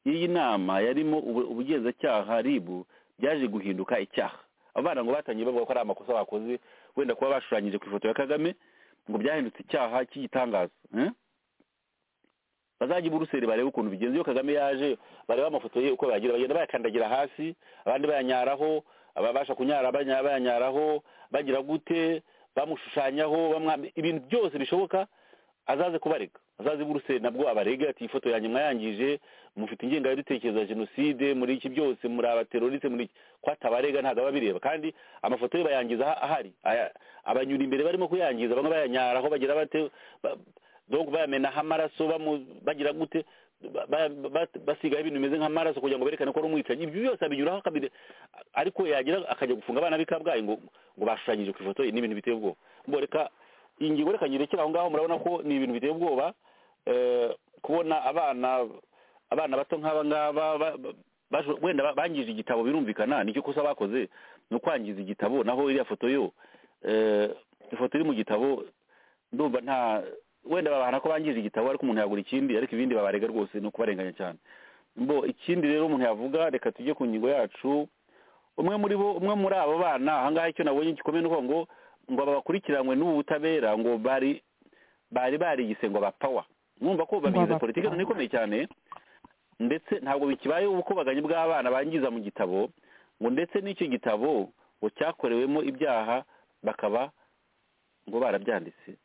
S4: y'iyi nama yarimo ubu- ubugenzacyaha ribu byaje guhinduka icyaha abana ngo batangiye bavuga ko ari amakosa bakoze wenda kuba bashushanyije ku ifoto ya kagame ngo byahindutse icyaha cy'igitangaza eh? bazajya i buruseli barebe ukuntu bigenze iyo kagame yaje barebe amafoto ye uko bayagira bagenda bayakandagira hasi abandi bayanyaraho ababasha kunyara banya- bayanyaraho bagira gute bamushushanyaho bamwa- ibintu byose bishoboka azaze kubarega azaze i buruseli nabwo abarege ati ifoto yanjye mwayangije mufite ingengabitekerezo ya jenoside muri iki byose muri abateroriste muri iki ko atabarega ntabwo aba bireba kandi amafoto ye bayangiza aha- ahari Aya- abanyura imbere barimo kuyangiza bamwe bayanyaraho bagira bate ba- donc bayamenaho amaraso bamu- bagira gute ba- ba- ba- basigaho ibintu bimeze nk'amaraso kugira ngo berekane ko ari umwicanyi ibyo byose abinyuraho akabire ariko yagira akajya gufunga abana b'i kabgayi ngo ngo bashushanyije ku ifoto ye ni ibintu biteye ubwoba mbo reka iyi ngingo reka nyirekere aho ngaho murabona ko ni ibintu biteye ubwoba eh, kubona abana abana bato nk'aba ngaba ba- ba- baje- wenda ba- bangije igitabo birumvikana nicyo kosa bakoze ni ukwangiza igitabo naho iriya foto yo eh, ifoto iri mu gitabo ndumva nta wenda babahana ko bangije igitabo ariko umuntu yagura ikindi ariko ibindi babarega rwose ni ukubarenganya cyane mbo ikindi rero umuntu yavuga reka tujye ku ngingo yacu umwe muri bo umwe muri abo bana ahangaha icyo nabonye gikomeye nuko ngo ngo babakurikiranwe n'ubu butabera ngo bari bari barigise ngo bapawa mwumva ko babigize
S3: bapawa.
S4: politiki none ikomeye cyane ndetse ntabwo bikibayeho ubukubaganyi bw'abana bangiza mu gitabo ngo ndetse n'icyo gitabo ngo cyakorewemo ibyaha bakaba ngo barabyanditse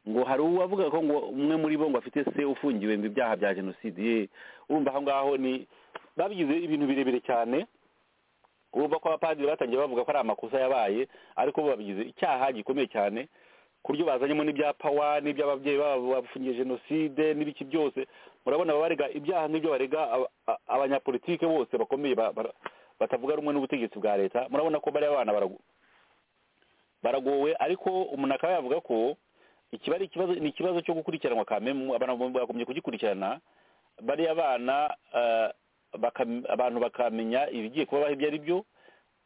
S4: ngo hari uwavuga ko ngo umwe muri bo ngo afite se ufungiwe mu ibyaha bya jenoside ye urumva aho ngaho ni babigize ibintu birebire cyane urumva ko abapadiri batangiye bavuga ko ari amakosa yabaye ariko bo babigize icyaha gikomeye cyane ku buryo bazanyemo n'ibyapa n'iby'ababyeyi babo bafungiye jenoside n'ibiki byose murabona baba barega ibyaha nk'ibyo barega aba- a- abanyapolitike bose bakomeye ba- bara- batavuga rumwe n'ubutegetsi bwa leta murabona ko bariya bana barago- baragowe ariko umuntu akaba yavuga ko ikiba ari ikibazo ni ikibazo cyo gukurikiranwa kamemu abantu bagombye kugikurikirana bariya bana eh, bakam- abantu bakamenya ibigiye kubabaho ibyo ari byo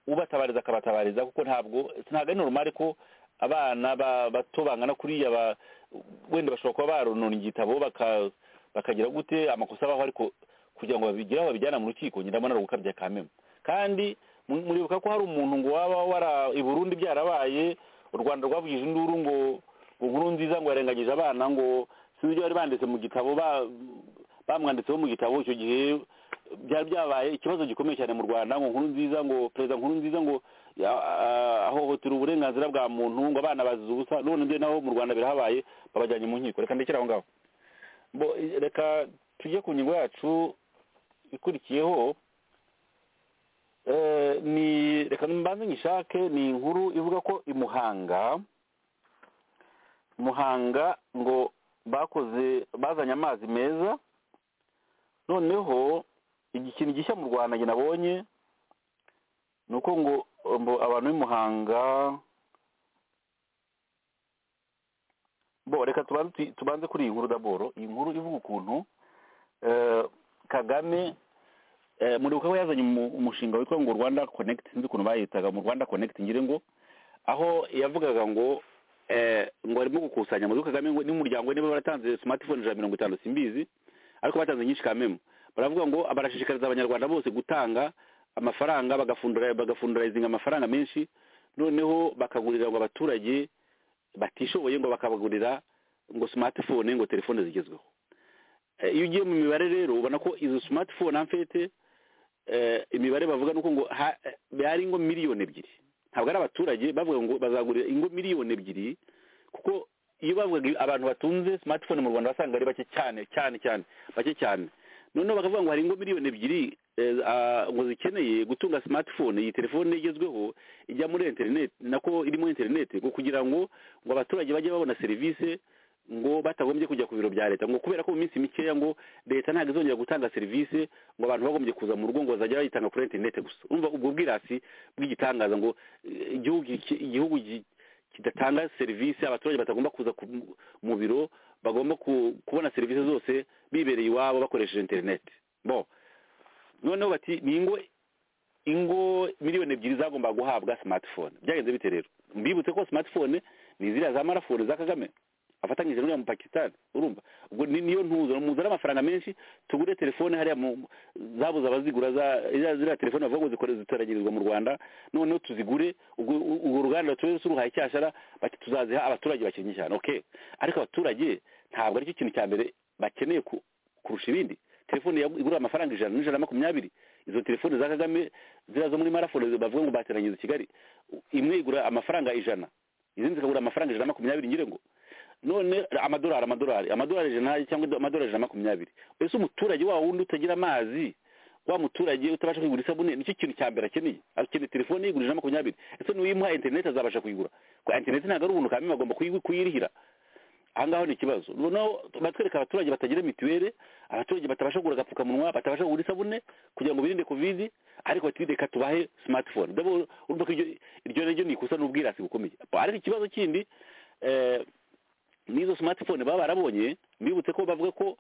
S4: ubatabariza akabatabariza kuko ntabwo ntabwo ari normal ko abana ba- bato bangana kuriya ba- wenda bashobora kuba baronona igitabo baka- bakagira gute amakosa abaho ariko kugira ngo babigireho babijyana mu rukiko nyine ndabona ari ugukabya kamemu kandi mu- muribuka ko hari umuntu ngo waba wara i burundi byarabaye u rwanda rwavugije induru ngo ngo nkuru nziza ngo yarengagije abana ngo sinzi ibyo bari banditse mu gitabo ba- bamwanditseho mu gitabo icyo gihe byari byabaye ikibazo gikomeye cyane mu rwanda ngo nkuru nziza ngo perezida nkuru nziza ngo ya- ah, ahohotera uburenganzira bwa muntu ngo abana bazize ubusa none byo naho mu rwanda birahabaye babajyanye mu nkiko reka ndekere aho ngaho bo eh, reka tujye ku ngingo yacu ikurikiyeho Eh, ni reka mbanze nyishake ni inkuru ivuga ko i Muhanga Muhanga ngo bakoze bazanye amazi meza noneho ikintu gishya mu Rwanda njye nabonye ni uko ngo ngo abantu b'i Muhanga bo reka tubanze tuyi- tubanze kuri iyi nkuru daboro iyi nkuru ivuga ukuntu eh, Kagame Eh, muribuka ko yazanye umu- umushinga witwa ngo rwanda connect sinzi ukuntu bayitaga mu rwanda connect ngire ngo aho yavugaga ngo eh, ngo arimo gukusanya muri kagame ngo n'umuryango we niba baratanze smartphone ijana na mirongo itanu simbizi ariko batanze nyinshi kamemo baravuga ngo barashishikariza abanyarwanda bose gutanga amafaranga bagafundura bagafundurayizinga amafaranga menshi noneho bakagurira ngo abaturage batishoboye ngo bakabagurira ngo smartphone ngo telefone zigezweho Eh, iyo ugiye mu mibare rero ubona ko izo smartphone amfete eh, imibare bavuga nuko ngo ha- eh, hari ingo miliyoni ebyiri ntabwo ari abaturage bavuga ngo bazagurira ingo miliyoni ebyiri kuko iyo bavugaga i- abantu batunze smartphone mu rwanda wasanga ari bake cyane cyane cyane bake cyane noneho bakavuga ngo hari ingo miliyoni ebyiri eh, ah, ngo zikeneye gutunga smartphone iyi telefone igezweho ijya muri internet nako irimo internet ngo kugira ngo ngo abaturage bajye babona serivisi ngo batagombye kujya ku biro bya leta ngo kubera ko mu minsi mikeya ngo leta ntabwo izongera gutanga serivisi ngo abantu bagombye kuza mu rugo ngo bazajya bayitanga kuri interineti gusa urumva ubwo bwirasi bw'igitangaza ngo eh, igihugu ki- igihugu gi- kidatanga serivisi abaturage batagomba kuza ku- mu biro bagomba ku- kubona serivisi zose bibereye iwabo bakoresheje interineti bo noneho bati ni ingo ingo miliyoni ebyiri zagomba guhabwa smartphone byagenze bite rero mbibutse ko smartphone ni ziriya za marafone za kagame afatanyije n'uriya mu pakisitani urumva ubwo ni- niyo ntuza muzana amafaranga menshi tugure telefone hariya mu zabuze abazigura za ziriya- ziriya telefone bavuga ngo zikore zitaragirizwa mu rwanda noneho tuzigure ubwo urwo ruganda tube ruruhaye cyashara bati tuzaziha abaturage bakennye cyane okay ariko abaturage ntabwo aricyo kintu cya mbere bakeneye ku- kurusha ibindi telefone yagu- igura amafaranga ijana n'ijana na makumyabiri izo telefone za kagame ziriya zo muri marafone bavuga ngo bateranyiriza i kigali imwe igura amafaranga ijana izindi zikagura amafaranga ijana na makumyabiri ngire ngo none amadolari amadolari amadolari ijana cyangwa amadolari ijana na makumyabiri ese umuturage wa wundi utagira amazi wa muturage utabasha kwigura isabune nicyo kintu cya mbere akeneye akeneye telefone yigura ijana na makumyabiri ese nuyimuha interineti azabasha kuyigura kuko interineti ntabwo ari ubuntu kamwe bagomba kuyi- kuyirihira aha ngaho ni ikibazo noneho batwereka abaturage batagira mituweli abaturage batabasha kugura agapfukamunwa batabasha kugura isabune kugira ngo birinde kovidi ariko bati reka tubahe smartphone Ndabona- urumva ko iryo- iryo naryo ni ikosa n'ubwirasi bukomeye ariko ikibazo kindi eh, n'izo smartphone baba barabonye mbibutse ko bavuga ko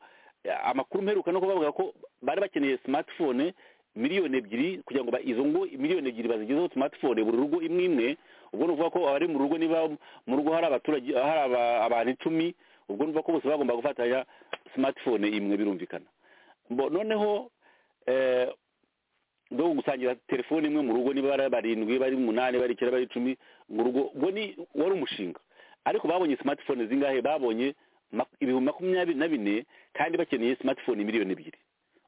S4: amakuru mperuka nuko bavuga ko bari bakeneye smartphone miliyoni ebyiri kugira ngo ba- izo ngo miliyoni ebyiri bazigezeho smartphone buri rugo imwe imwe ubwo ni ukuvuga ko abari mu rugo niba mu rugo hari abaturage hari aba- abantu icumi ubwo ni ukuvuga ko bose bagomba gufatanya smartphone imwe birumvikana Bo- noneho eh, bwo gusangira telefoni imwe mu rugo niba bari barindwi bari umunani bari icyenda bari icumi mu rugo ubwo ni wari umushinga ariko babonye smartphone zingahe babonye mak- ibihumbi makumyabiri na bine kandi bakeneye smartphone miliyoni ebyiri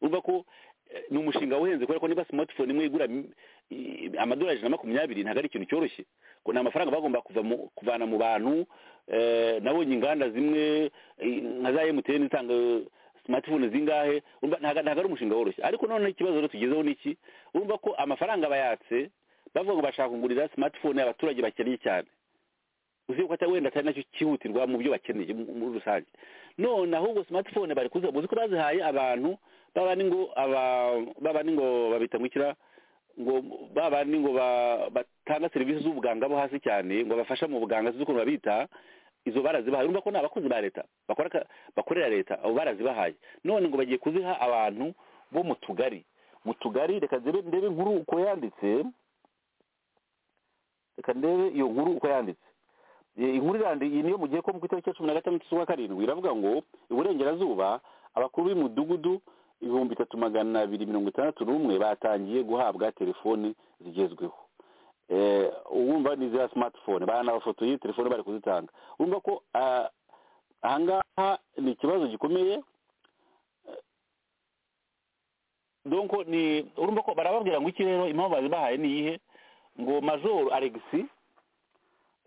S4: urumva ko eh, ni umushinga uhenze kubera ko niba smartphone imwe igura mi- i- amadolari ijana na makumyabiri ntabwo ari ikintu cyoroshye ko ni amafaranga bagomba kuva mu- kuvana mu bantu eh, nabonye inganda zimwe eh, nka za mtn zitanga eh, smartphone zingahe urumva ntabwo ntabwo ari umushinga woroshye ariko noneho ikibazo rero tugezeho ni iki urumva ko amafaranga bayatse bavuga ngo bashaka kugurira smartphone abaturage bakennye cyane uzi ko atari wenda atari nacyo cyihutirwa mu byo bakeneye mu- muri rusange none ahubwo smartphone bari kuzi uzi ko bazihaye abantu baba ni ngo aba- baba ni ngo babita ngo ikira ngo baba ni ngo ba- batanga serivisi z'ubuganga bo hasi cyane ngo bafasha mu buganga z'ukuntu babita izo barazibahaye urumva ko ni abakozi ba leta bakora aka- bakorera leta abo barazibahaye none ngo bagiye kuziha abantu bo mu tugari mu tugari reka ndebe ndebe inkuru uko yanditse reka ndebe iyo nkuru uko yanditse Eh, inkuru irandi iyi niyo mugiye ko mu itariki ya cumi na gatandatu z'ukwa karindwi iravuga ngo iburengerazuba abakuru b'imidugudu ibihumbi bitatu magana abiri mirongo itandatu n'umwe batangiye guhabwa telefoni zigezweho Eh, uwumva ni za smartphone baranabafotoye telefone bari kuzitanga urumva ko ah, ahangaha ni ikibazo gikomeye donko ni urumva ko barababwira ngo iki rero impamvu bazibahaye ni iyihe ngo majoro alegisi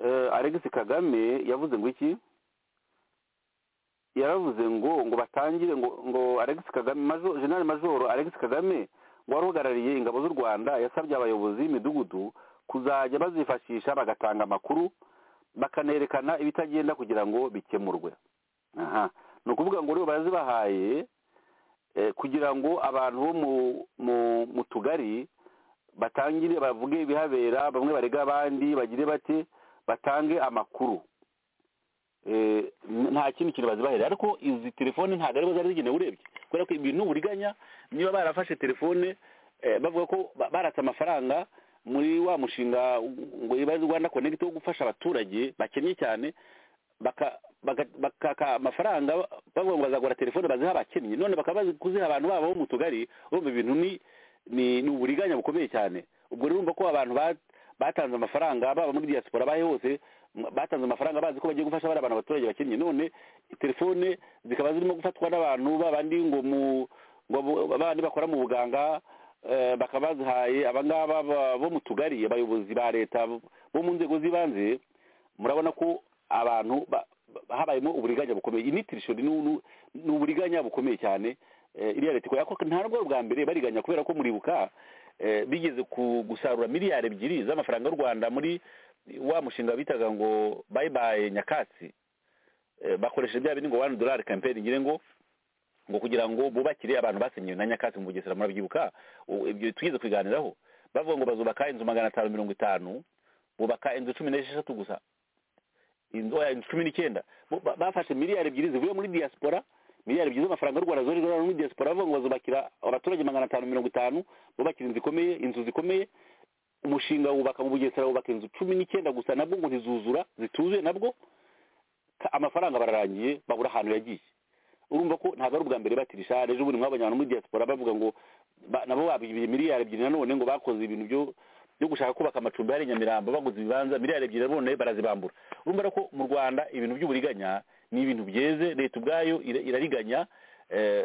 S4: eh, alegisi kagame yavuze ngo iki yaravuze ngo ngo batangire ngo ngo alegisi kagame majoro generali majoro alegisi kagame wari uhagarariye ingabo z'u rwanda yasabye abayobozi b'imidugudu kuzajya bazifashisha bagatanga amakuru bakanerekana ibitagenda kugira ngo bikemurwe aha ni ukuvuga ngo rero barazibahaye eh, kugira ngo abantu bo mu- mu- mu tugari batangire bavuge ibihabera bamwe barega abandi bagire bate batange amakuru Eh, n- nta kindi kintu bazibahera ariko izi telefone ntabwo aribo zari zigenewe urebye kubera ko ibintu uburiganya niba barafashe telefone eh, bavuga ko ba- baratse amafaranga muri wa mushinga ngo iba rwanda connect wo gufasha abaturage bakennye cyane baka baka- bakaka amafaranga bavuga ngo bazagura telefone baziha abakennye none bakaba bazi kuziha abantu babo bo mu tugari urumva ibintu ni ni ni uburiganya bukomeye cyane ubwo rero urumva ko abantu ba- batanze amafaranga baba muri diaspora abahe hose m- batanze amafaranga bazi ko bagiye gufasha bari abantu abaturage bakennye none telefone zikaba zirimo gufatwa n'abantu babandi ngo mu ngo abo- babandi bakora mu buganga eh, bakaba bazihaye abangaba ba- bo mu tugari abayobozi ba leta bo mu nzego z'ibanze murabona ko abantu ba- ba- habayemo uburiganya bukomeye iyi ni tirishoni ni ni- ni uburiganya bukomeye cyane eh, iriya leta ikora Ariko nta nubwo bwa mbere bariganya kubera ko muribuka eh, bigeze ku- gusarura miliyari ebyiri z'amafaranga y'u rwanda muri wa mushinga bitaga ngo bayibaye nyakatsi Eh, bakoresheje bya bindi ngo wani dolari kampeni ngire ngo ngo kugira ngo bubakire abantu basenyewe na nyakatsi mu bugesera murabyibuka U- ibyo twigeze kubiganiraho bavuga ngo bazubaka inzu magana atanu mirongo itanu bubaka inzu cumi n'esheshatu gusa inzu oya, inzu cumi n'icyenda Bo- ba- bafashe miliyari ebyiri zivuye muri diaspora miliyari ebyiri z'amafaranga y'u rwanda zori zora muri diaspora bavuga ngo bazubakira abaturage magana atanu mirongo itanu bubakira inzu zikomeye inzu zikomeye umushinga wubaka mu bugesera wubaka inzu cumi n'icyenda gusa nabwo ngo ntizuzura zituzuye nabwo ka- amafaranga bararangiye babura ahantu yagiye urumva ko ntabwo ari ubwa mbere batirisha ejo bundi mwabonye abantu muri diaspora bavuga ngo ba- nabo babibye miliyari ebyiri nanone ngo bakoze ibintu byo byo gushaka kubaka amacumbi hari i nyamirambo baguze ibibanza miliyari ebyiri nanone barazibambura urumva rero ko mu rwanda ibintu by'uburiganya ni ibintu byeze leta ubwayo ira- irariganya eh,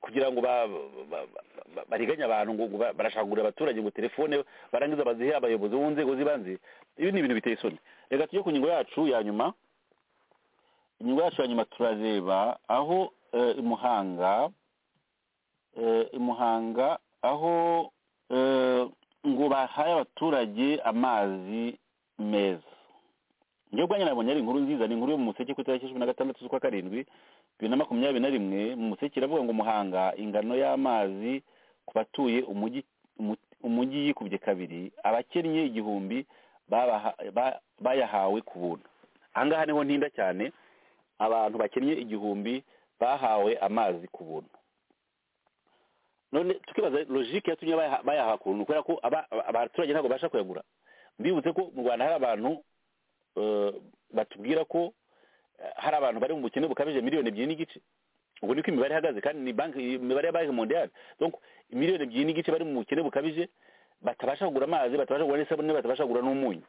S4: kugira ngo ba- ba- ba- ba- bariganye abantu ngo ngo ba- barashaka kugurira abaturage ngo telefone barangiza bazihe abayobozi bo mu nzego z'ibanze ibi ni ibintu biteye isoni reka tujye ku ngingo yacu ya nyuma inyungu yacu ya nyuma turareba aho eh, i muhanga eh, i muhanga aho eh, ngo bahaye abaturage amazi meza njye ubwanjye nabonye ari inkuru nziza ni inkuru yo mu museke ku itariki cumi na gatandatu z'ukwa karindwi bibiri na makumyabiri na rimwe mu museke iravuga ngo muhanga ingano y'amazi ku batuye umujyi umu- umujyi yikubye kabiri abakennye igihumbi babaha- ba- bayahawe ku buntu aha ngaha niho ntinda cyane abantu bakennye igihumbi bahawe amazi ku buntu none tukibaza logike yatumye bayaha- bayaha ku buntu kubera ko aba- aba- abaturage ntabwo babasha kuyagura mbibutse ko mu rwanda hari abantu eh, batubwira ko eh, hari abantu bari mu bukene bukabije miliyoni ebyiri n'igice ubwo niko imibare ihagaze kandi ni banki imibare ya banki mondiyali donc miliyoni ebyiri n'igice bari mu bukene bukabije batabasha kugura amazi batabasha kugura n'isabune batabasha kugura n'umunyu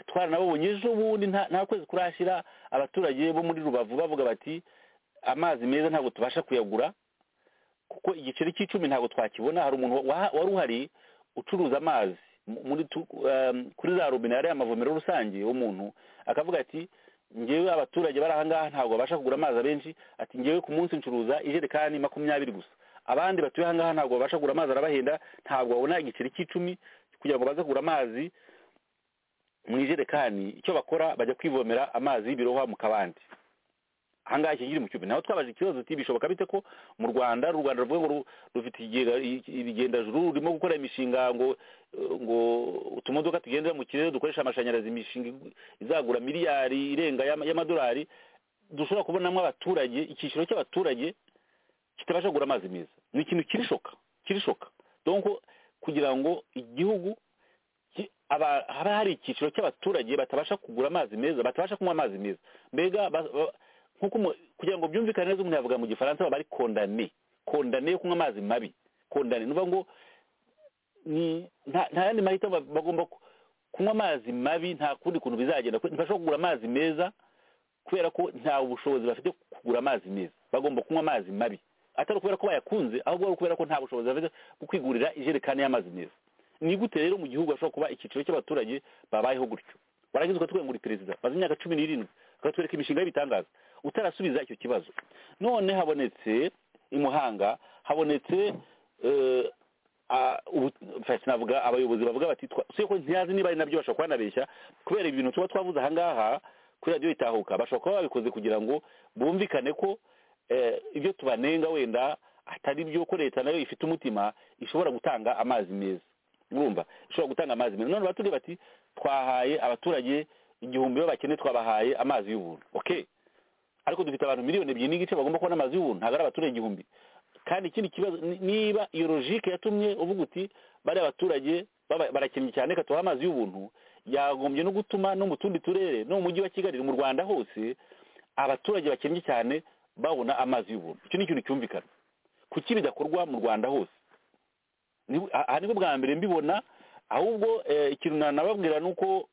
S4: twaranabonye ejo bundi nta nta kwezi kurashyira abaturage bo muri rubavu bavuga bati amazi meza ntabwo tubasha kuyagura kuko igiceri cy'icumi ntabwo twakibona hari umuntu wa- wari uhari ucuruza amazi mu- muri tu- um, kuri za robine yari amavomero rusange umuntu akavuga ati ngewe abaturage bari aha ngaha ntabwo babasha kugura amazi abenshi ati ngewe ku munsi ncuruza ijerekani makumyabiri gusa abandi batuye aha ngaha ntabwo babasha kugura amazi arabahenda ntabwo babona igiceri cy'icumi kugira ngo baze kugura amazi mu ijerekani icyo bakora bajya kwivomera amazi y'ibirohwa mu kabandi ahangaha iki kiri mu cyubi naho twabaje ikibazo tuti bishoboka bite ko mu rwanda u rwanda ruvuga ngo ru- rufite ikigega ibigendajuru rurimo gukora imishinga ngo eh, ngo utumodoka tugendera mu kirere dukoresha amashanyarazi imishinga igu- izagura miliyari irenga y'ama- y'amadolari dushobora kubonamo abaturage icyiciro cy'abaturage kitabasha kugura amazi meza ni ikintu kirishoka kirishoka donc kugira ngo igihugu ki- aba- haba hari icyiciro cy'abaturage batabasha kugura amazi meza batabasha kunywa amazi meza mbega ba- ba- nkuko umu- kugira ngo byumvikane neza umuntu yavuga mu gifaransa baba ari kondane kondane yo kunywa amazi mabi kondane ni ukuvuga ngo ni- nta nta yandi mahitamo ba- bagomba ku- kunywa amazi mabi nta kundi kuntu bizagenda kwe- ntibashobora kugura amazi meza kubera ko nta bushobozi bafite bwo kugura amazi meza bagomba kunywa amazi mabi atari ukubera ko bayakunze ahubwo ari ukubera ko nta bushobozi bafite bwo kwigurira ijerekani y'amazi meza ni gute rero mu gihugu hashobora kuba icyiciro cy'abaturage babayeho gutyo warangiza ukatubwira ngo uri perezida maze imyaka cumi n'irindwi ukatwereka imishinga y'ibitangaza utarasubiza icyo kibazo none habonetse i muhanga habonetse eh, a- ubu- enfin, sinavuga abayobozi bavuga bati twa- usibye ko ntiyazi niba ari nabyo bashobora kuhanabeshya kubera ibintu tuba twavuze ahangaha kuri radiyo itahuka bashobora kuba babikoze kugira ngo bumvikane ko eh, ibyo tubanenga wenda atari byo ko leta nayo ifite umutima ishobora gutanga amazi meza urumva ishobora gutanga amazi meza none batubwiye bati twahaye abaturage igihumbi b'abakene twabahaye amazi y'ubuntu okay ariko dufite abantu miliyoni ebyiri n'igice bagomba kubona amazi y'ubuntu ntabwo ari abaturage igihumbi kandi ikindi kibazo ni- niba iyo logike yatumye uvuga uti bariya abaturage baba- barakennye cyane reka tubahe amazi y'ubuntu yagombye no gutuma no mu tundi turere no mu mujyi wa kigali mu rwanda hose abaturage bakennye cyane babona amazi y'ubuntu icyo ni ikintu cyumvikana kuki bidakorwa mu rwanda hose Ni- aha nibwo bwa mbere mbibona ahubwo eh, ikintu nanababwira ni uko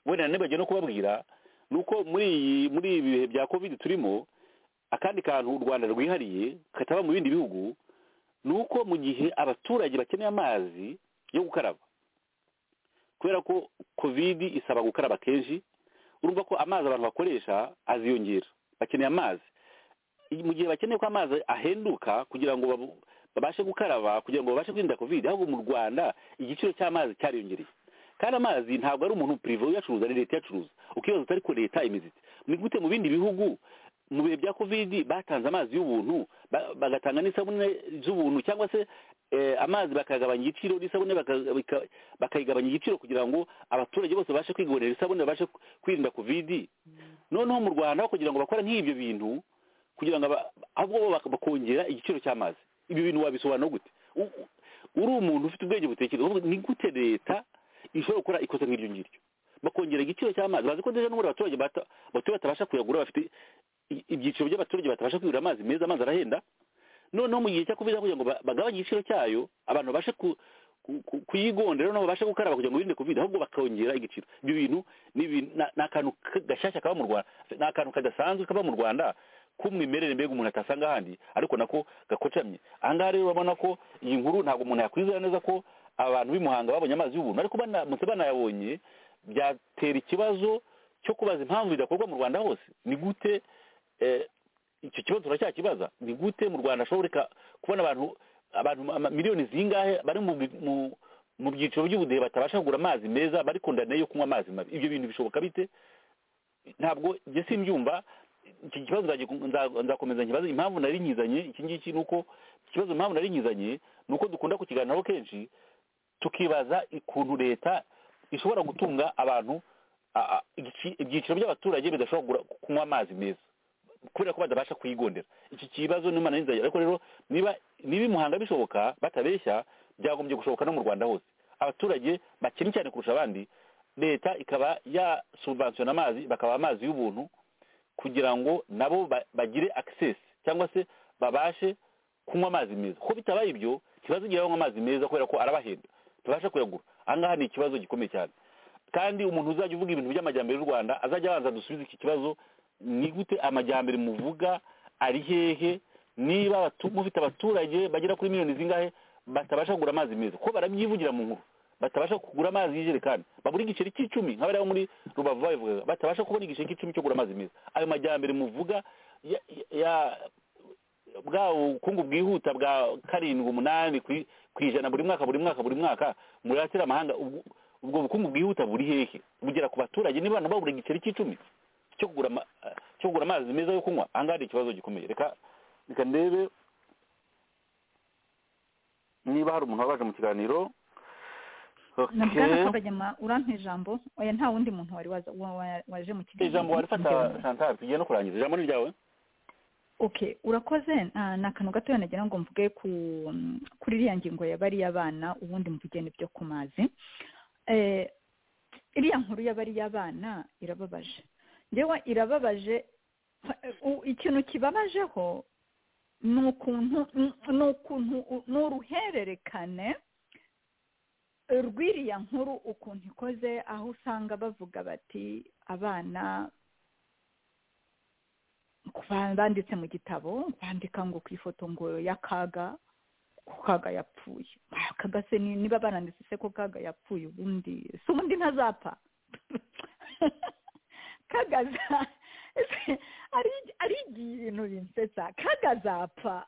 S4: wenda nibagiwe no kubabwira ni uko muri iyi muri ibi bihe bya covid turimo akandi kantu u rwanda rwihariye kataba mu bindi bihugu ni uko mu gihe abaturage bakeneye amazi yo gukaraba kubera ko covid isaba gukaraba kenshi urumva ko amazi abantu bakoresha aziyongera bakeneye amazi mu gihe bakeneye ko amazi ahenduka kugira ngo babu- babashe gukaraba kugira ngo babashe kwirinda covid ahubwo mu rwanda igiciro cy'amazi cyariyongereye kandi amazi ntabwo ari umuntu purive uyacuruza ni leta iyacuruza ukibaza utari ko leta imizi ite. ni gute mu bindi bihugu mu bihe bya covid batanze amazi y'ubuntu ba- bagatanga n'isabune z'ubuntu cyangwa se eh, amazi bakagabanya igiciro n'isabune baka- bika- bakayigabanya igiciro kugira ngo abaturage bose babashe kwigurira isabune babashe ku- kwirinda covid noneho mu rwanda aho kugira ngo bakore nk'ibyo bintu kugira ngo aba- ahubwo bo bak- bakongera igiciro cy'amazi ibyo bintu wabisobanura gute U- u- uri umuntu ufite ubwenge butekereza uvuga ni gute leta ishobora gukora ikosa nk'iryo ngiryo bakongera igiciro cy'amazi bazi ko deja n'ubundi abaturage bata- batuye batabasha kuyagura bafite i- ibyiciro by'abaturage batabasha kwigurira amazi meza amazi arahenda noneho mu gihe cya covid kugira ngo ba- bagabanye igiciro cyayo abantu babashe ku- ku- ku- kuyigondera noneho babashe gukaraba kugira ngo birinde covid ahubwo bakongera igiciro ibyo bintu ni ibintu- na- ni akantu ka- gashyashya kaba mu rwanda ni akantu kadasanzwe kaba mu rwanda k'umwimerere mbega umuntu atasanga ahandi ariko nako gakocamye ahangaha rero urabona ko iyi nkuru ntabwo umuntu yakwizera neza ko abantu b'i Muhanga babonye amazi y'ubuntu ariko banamutse banayabonye byatera ikibazo cyo kubaza impamvu bidakorwa mu rwanda hose ni gute eh, icyo kibazo turacyakibaza ni gute mu rwanda hashoboreka kubona abantu abantu ama- miliyoni zingahe bari mu bi- mu- mu byiciro by'ubudehe batabasha kugura amazi meza bari kondane yo kunywa amazi mabi ibyo bintu bishoboka bite ntabwo njye simbyumva iki kibazo nzagiku- nza- nzakomeza nkibaze impamvu nari nkizanye iki ngiki ni uko ikibazo impamvu nari nkizanye ni uko dukunda kukiganiraho kenshi tukibaza ukuntu leta ishobora gutunga abantu a- a- igici- ibyiciro by'abaturage bidashobora kugura- kunywa amazi meza kubera ko badabasha kuyigondera iki kibazo ni imana y'inzara ariko rero niba niba i muhanga bishoboka batabeshya byagombye gushoboka no mu rwanda hose abaturage bakennye cyane kurusha abandi leta ikaba yasubvansiyona amazi bakaba amazi y'ubuntu kugira ngo nabo ba- bagire access cyangwa se babashe kunywa amazi meza ko bitabaye ibyo ntibazigera banywa amazi meza kubera ko arabahenda tubashe kuyagura aha ngaha ni ikibazo gikomeye cyane kandi umuntu uzajya uvuga ibintu by'amajyambere y'u rwanda azajya abanza dusubize iki kibazo ni gute amajyambere muvuga ari hehe niba abatu- mufite abaturage bagera kuri miliyoni zingahe batabasha kugura amazi meza ko barabyivugira mu nkuru batabasha kugura amazi y'ijerekani babura igiceri cy'icumi nka bariya bo muri rubavu babivugaga batabasha kubona igiceri cy'icumi cyo kugura amazi meza ayo majyambere muvuga ya, ya bwa bukungu bwihuta bwa karindwi umunani ku i- ku ijana buri mwaka buri mwaka buri mwaka muratira amahanga ubwo ubwo bukungu bwihuta buri hehe bugera ku baturage niba abantu babura igiceri cy'icumi cyo kugura ama- cyo kugura amazi meza yo kunywa aha ngaha ni ikibazo gikomeye reka reka ndebe niba hari umuntu wabaje mu kiganiro
S3: na
S4: Okay.
S3: bwana kabagema urampa ijambo oya nta wundi muntu wari waza- wa- wa- waje mu kiganiro
S4: ijambo warifata santari tugiye no kurangiza ijambo ni ryawe
S3: okay urakoze ah, ni akantu gatoya nagira ngo mvuge ku mm, kuri iriya ngingo ya bariya bana ubundi mvuge n'ibyo ku mazi Eh, iriya nkuru ya bariya bana irababaje ngewe irababaje pa- u- ikintu kibabajeho ni ukuntu ni ukuntu ni uruhererekane rw'iriya nkuru ukuntu ikoze aho usanga bavuga bati abana ba- banditse mu gitabo bandika ngo ku ifoto ngo y'akaga ko kaga yapfuye Ah, kaga se ni- niba baranditse se ko kaga yapfuye ubundi si ubundi ntazapfa kagaza ari ari ibintu binsetsa kagazapfa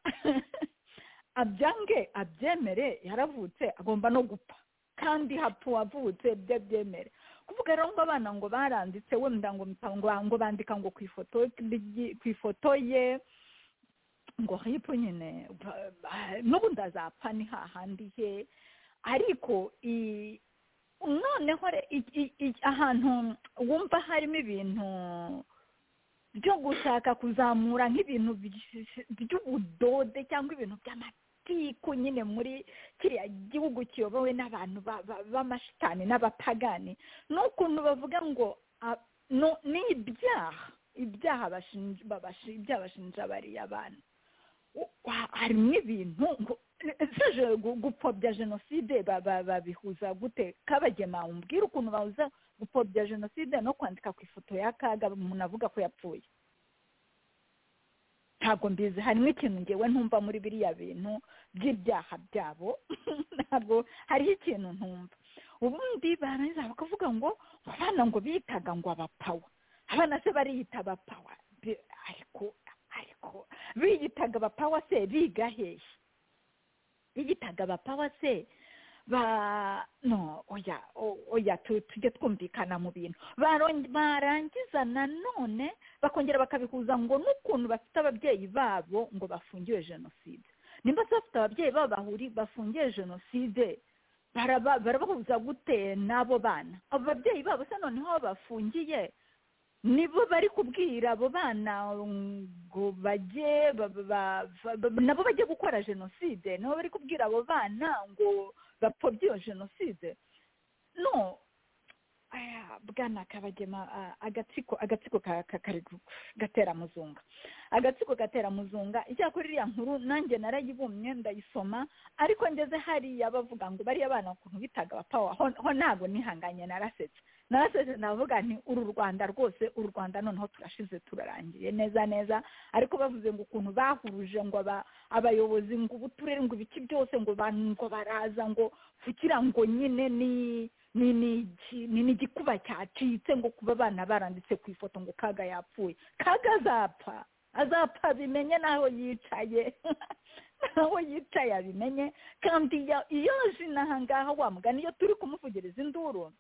S3: abyange abyemere yaravutse agomba no gupfa kandi hapfa uwavutse byo byemere kuvuga rero ngo abana ngo baranditse wenda ngo mpa- ngo ngo bandika ngo ku ifoto ryi- ku ifoto ye ngo hipo nyine ba- ba- n'ubundi azapfa ni hahandi he ariko i- noneho re- i- i- i- ahantu wumva harimo ibintu byo gushaka kuzamura nk'ibintu by- by'ubudode cyangwa ibintu by'amatiku nyine muri kiriya gihugu kiyobowe n'abantu ba- ba- b'amashitani n'abapagani n'ukuntu bavuga ngo a- no- ni ibyaha ibyaha bashinja babashi- ibyaha bashinja bariya bantu U- wa- harimo ibintu ngo seje gupfobya jenoside ba- ba- babihuza gute kabagema umbwira ukuntu bahuza gupfobya jenoside no kwandika ku ifoto ya kaga umuntu avuga ko yapfuye ntabwo mbizi harimo ikintu ngewe ntumva muri biriya bintu by'ibyaha byabo ntabwo hariho ikintu ntumva ubundi barangiza bakavuga ngo abana ngo bitaga ngo abapawa abana se bariyita abapawa Bi- ariko ariko biyitaga abapawa se biga hehe biyitaga abapawa se ba no oya o- oya tu- tujye twumvikana mu bintu Baron- barangiza nanone bakongera bakabihuza ngo n'ukuntu bafite ababyeyi babo ngo bafungiwe jenoside nimba se bafite ababyeyi babo bahuri bafungiye jenoside baraba- barabahuza gute n'abo bana abo babyeyi babo se noneho aho bafungiye nibo bari kubwira abo bana ngo bajye ba- ba- ba- ba- nabo bajye gukora jenoside nabo bari kubwira abo bana ngo bapfobye iyo jenoside no aya bwana kabagema a- agatsiko agatsiko ka- ka- kari gu- gatera muzunga agatsiko gatera muzunga icyakora iriya nkuru nanjye narayibumye ndayisoma ariko ngeze hariya bavuga ngo bariya bana ukuntu bitaga abapawa ho ho ntabwo nihanganye narasetse narasetse navuga nti uru rwanda rwose uru rwanda noneho turashize turarangiye neza neza ariko bavuze ngo ukuntu bahuruje ngo aba- abayobozi ngo ubuturere ngo ibiki byose ngo ba- ngo baraza ngo kugira ngo nyine ni ni ni iki- ni n'igikuba cyacitse ngo kuba abana baranditse ku ifoto ngo kaga yapfuye kaga azapfa azapfa bimenye n'aho yicaye n'aho yicaye abimenye kandi iyo- iyo aje inaha ngaha wa mugani iyo turi kumuvugiriza induru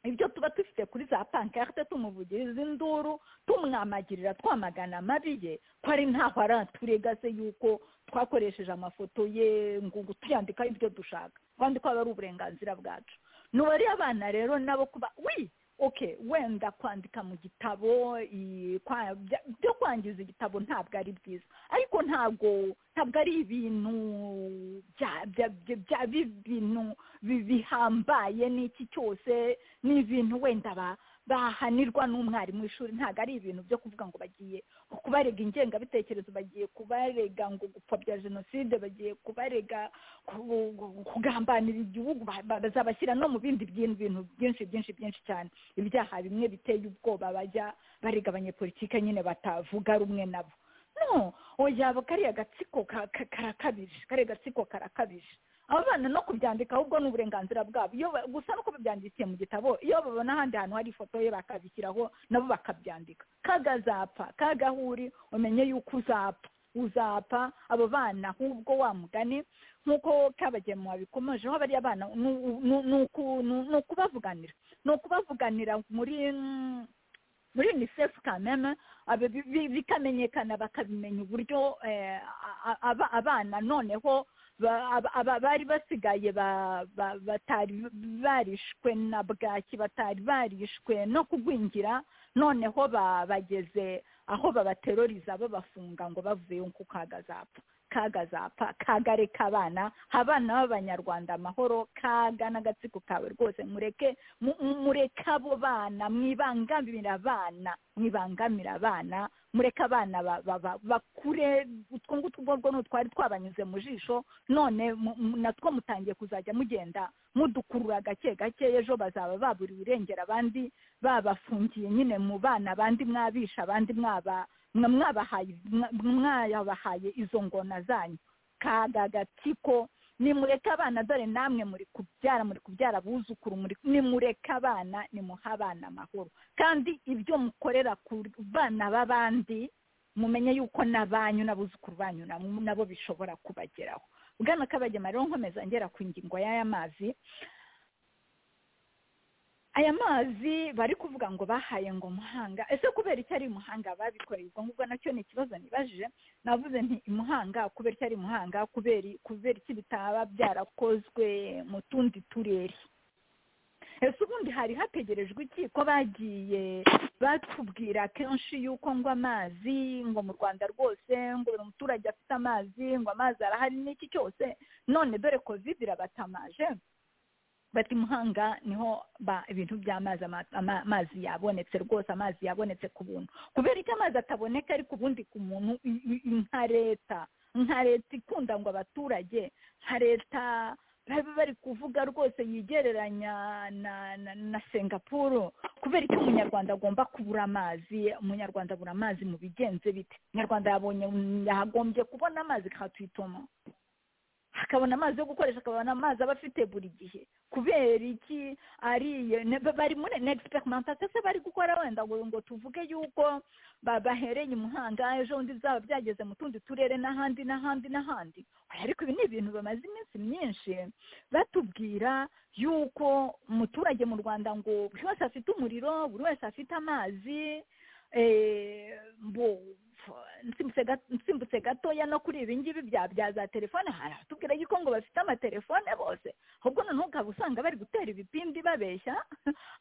S3: ibyo tuba dufite kuri za pankarte tumuvugiriza induru tumwamagirira twamagana amabi ye ko ari ntaho araturega se yuko twakoresheje amafoto ye ngo ngo tuyandikaho ibyo dushaka kandi ko aba ari uburenganzira bwacu ni abana rero nabo kuba wi okay wenda kwandika mu gitabo i- kwa- bya- byo kwangiza igitabo ntabwo ari byiza ariko ntabwo ntabwo ari ibintu bya- bya- bya- bya- b'ibintu bi- bihambaye n'iki cyose ni ibintu wenda ba- bahanirwa n'umwarimu w'ishuri ntabwo ari ibintu byo kuvuga ngo bagiye kubarega ingengabitekerezo bagiye kubarega ngo gupfa bya jenoside bagiye kubarega ku- ku- kugambanira igihugu ba- ba- bazabashyira no mu bindi byintu bintu byinshi byinshi byinshi cyane ibyaha bimwe biteye ubwoba bajya barega abanyepolitike nyine batavuga rumwe nabo no oya kariya gatsiko ka- ka- karakabije kariya gatsiko karakabije aba bana no kubyandika ahubwo ni uburenganzira bwabo iyo ba- gusa nuko babyandikiye mu gitabo iyo babona ahandi hantu hari ifoto ye bakabishyiraho nabo bakabyandika kagazapfa kagahuri umenye yuko uzapfa uzapfa abo bana ahubwo wa mugani nk'uko kabagemu wabikomojeho bariya bana ni u- ni u- ni uku- ni u- ni ukubavuganira ni ukubavuganira muri mm, muri unicef kameme aba- bi- bi- bikamenyekana bakabimenya uburyo eh, a- a- aba- abana noneho ba- aba- aba- bari basigaye ba- ba- batari barishwe na bwaki batari barishwe no kugwingira noneho ba- bageze aho babateroriza babafunga ngo bavuyeyo kuko hagazapfa kagazapfa kagareka abana abana b'abanyarwanda amahoro kaga n'agatsiko kawe rwose mureke mu- mu- mureke abo bana mwibangamira abana mwibangamira abana mureke abana ba- ba- ba- bakure utwo ngutwo ubwo ngubwo ni utwari twabanyuze mu jisho none mu- mu- natwo mutangiye kuzajya mugenda mudukurura gake gake ejo bazaba baburiwe irengera abandi babafungiye nyine mu bana abandi mwabisha abandi mwaba mwa- mwabahaye mwa- mwayabahaye izo ngona zanyu kaga gatsiko nimureke abana dore namwe muri kubyara muri kubyara abuzukuru muri nimureke abana nimuhe abana amahoro kandi ibyo mukorera ku bana b'abandi mumenye yuko n'abanyu n'abuzukuru banyu na- nabo bishobora kubageraho bwana kabagema rero nkomeza ngera ku ngingo y'aya mazi aya mazi bari kuvuga ngo bahaye ngo muhanga ese kubera icyo ari muhanga babikoreye ubwo ngubwo nacyo ni ikibazo nibajije navuze nti imuhanga kubera icyo ari muhanga kubera kubera iki bitaba byarakozwe mu tundi turere ese ubundi hari hategerejwe iki ko bagiye batubwira kenshi yuko ngo amazi ngo mu rwanda rwose ngo buri muturage afite amazi ngo amazi arahari n'iki cyose none dore covid irabatamaje bati muhanga niho ba ibintu by'amazi ama- ama- amazi yabonetse rwose amazi yabonetse ku buntu kubera icyo amazi ataboneka ariko ubundi ku muntu i- i- i- nka leta nka leta ikunda ngo abaturage nka leta baba bari kuvuga rwose yigereranya na na, na singapuru kubera icyo umunyarwanda agomba kubura amazi umunyarwanda abura amazi mu bigenze bite umunyarwanda yabonye yagombye kubona amazi katwitoma akabona amazi yo gukoresha akabona amazi aba afite buri gihe kubera iki ariye ne- ba- bari muri experimentation se bari gukora wenda ngo ngo tuvuge yuko ba- bahereye imuhanga ejo bundi bizaba byageze mu tundi turere n'ahandi n'ahandi n'ahandi Oya, ariko ibi ni ibintu bamaze iminsi myinshi batubwira yuko umuturage mu rwanda ngo buri wese afite umuriro buri wese afite amazi eh, bo nsimbutse ga- nsimbutse gatoya no kuri ibi ngibi bya bya za telefone hari abatubwira yuko ngo bafite amatelefone bose ahubwo noneho ukaba usanga bari gutera ibipindi babeshya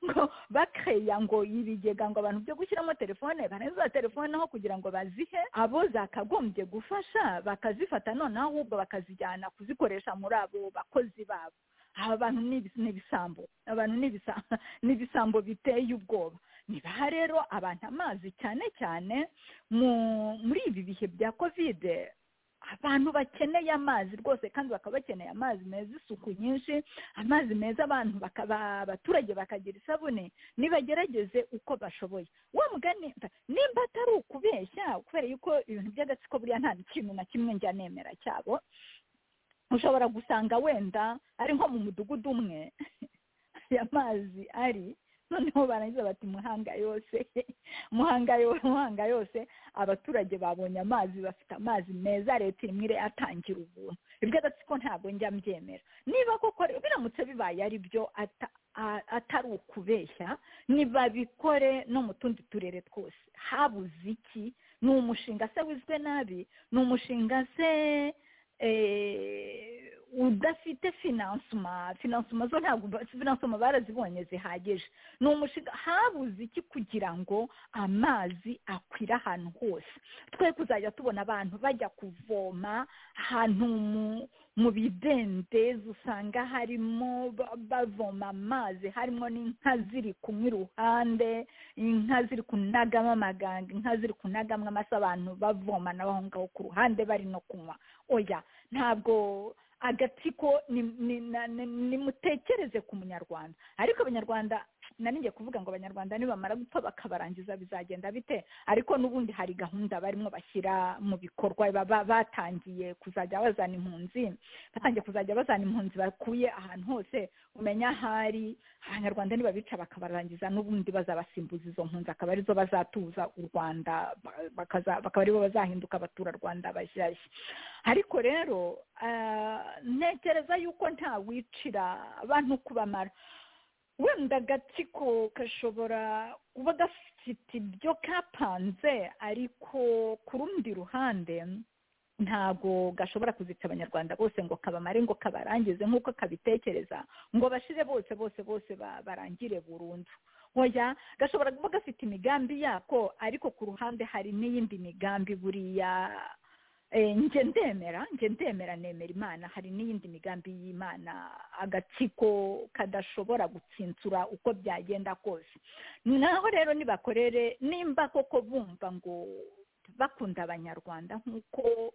S3: ngo bakeya ngo ibigega ngo abantu byo gushyiramo telefone barenze za telefone aho kugira ngo bazihe abo zakagombye gufasha bakazifata noneho ahubwo bakazijyana kuzikoresha muri abo bakozi babo aba bantu ni ibis- ni ibisambo abantu ni ibisa- ni ibisambo biteye ubwoba nibaha rero abantu amazi cyane cyane mu muri ibi bihe bya kovide abantu bakeneye amazi rwose kandi bakaba bakeneye amazi meza isuku nyinshi amazi meza abantu bakaba abaturage bakagira isabune nibagerageze uko bashoboye wa mugani nimba atari ukubeshya kubera yuko ibintu by'agatsiko buriya nta kintu na kimwe njya nemera cyabo ushobora gusanga wenda ari nko mu mudugudu umwe aya mazi ari noneho barangiza bati muhanga yose muhanga yose muhanga yose abaturage babonye amazi bafite amazi meza leta irimo irayatangira ubuntu ibyo agatsiko ntabwo njya mbyemera niba koko rero biramutse bibaye ari byo ata- a- atari ukubeshya nibabikore no mu tundi turere twose habuze iki ni umushinga se wizwe nabi ni umushinga se eh, udafite finansoma finansoma zo ntabwo ba- finansoma barazibonye zihagije ni umushinga habuze iki kugira ngo amazi akwire ahantu hose twe kuzajya tubona abantu bajya kuvoma ahantu mu- mu bidendezi usanga harimo ba- bavoma amazi harimo n'inka ziri kunywa iruhande inka ziri kunagamo amaganga inka ziri kunagamo amase abantu bavoma nabo aho ngaho ku ruhande bari no kunywa oya ntabwo agatsiko ni- ni- na- ni- nimutekereze ku munyarwanda ariko abanyarwanda nari ngiye kuvuga ngo abanyarwanda nibamara gupfa bakabarangiza bizagenda bite ariko n'ubundi hari gahunda barimo bashyira mu bikorwa ba- ba- batangiye kuzajya bazana impunzi batangiye kuzajya bazana impunzi bakuye ahantu hose umenya ahari abanyarwanda nibabica bakabarangiza n'ubundi bazabasimbuza izo mpunzi akaba arizo bazatuza u rwanda ba- bakaza- bakaba aribo bazahinduka abaturarwanda bashyashya ariko rero ah, ntekereza yuko nta wicira abantu kubamara wenda agatsiko gashobora kuba gafite ibyo kapanze ariko ku rundi ruhande ntago gashobora kuzica abanyarwanda bose ngo kabamare ngo kabarangize nk'uko kabitekereza ngo bashire bose bose bose ba- barangire burundu oya gashobora kuba gafite imigambi yako ariko ku ruhande hari n'iyindi migambi buriya Eh, nge ndemera nge ndemera nemera imana hari n'iyindi migambi y'imana agatsiko kadashobora gutsinsura uko byagenda kose naho rero nibakorere nimba koko bumva ngo bakunda abanyarwanda nk'uko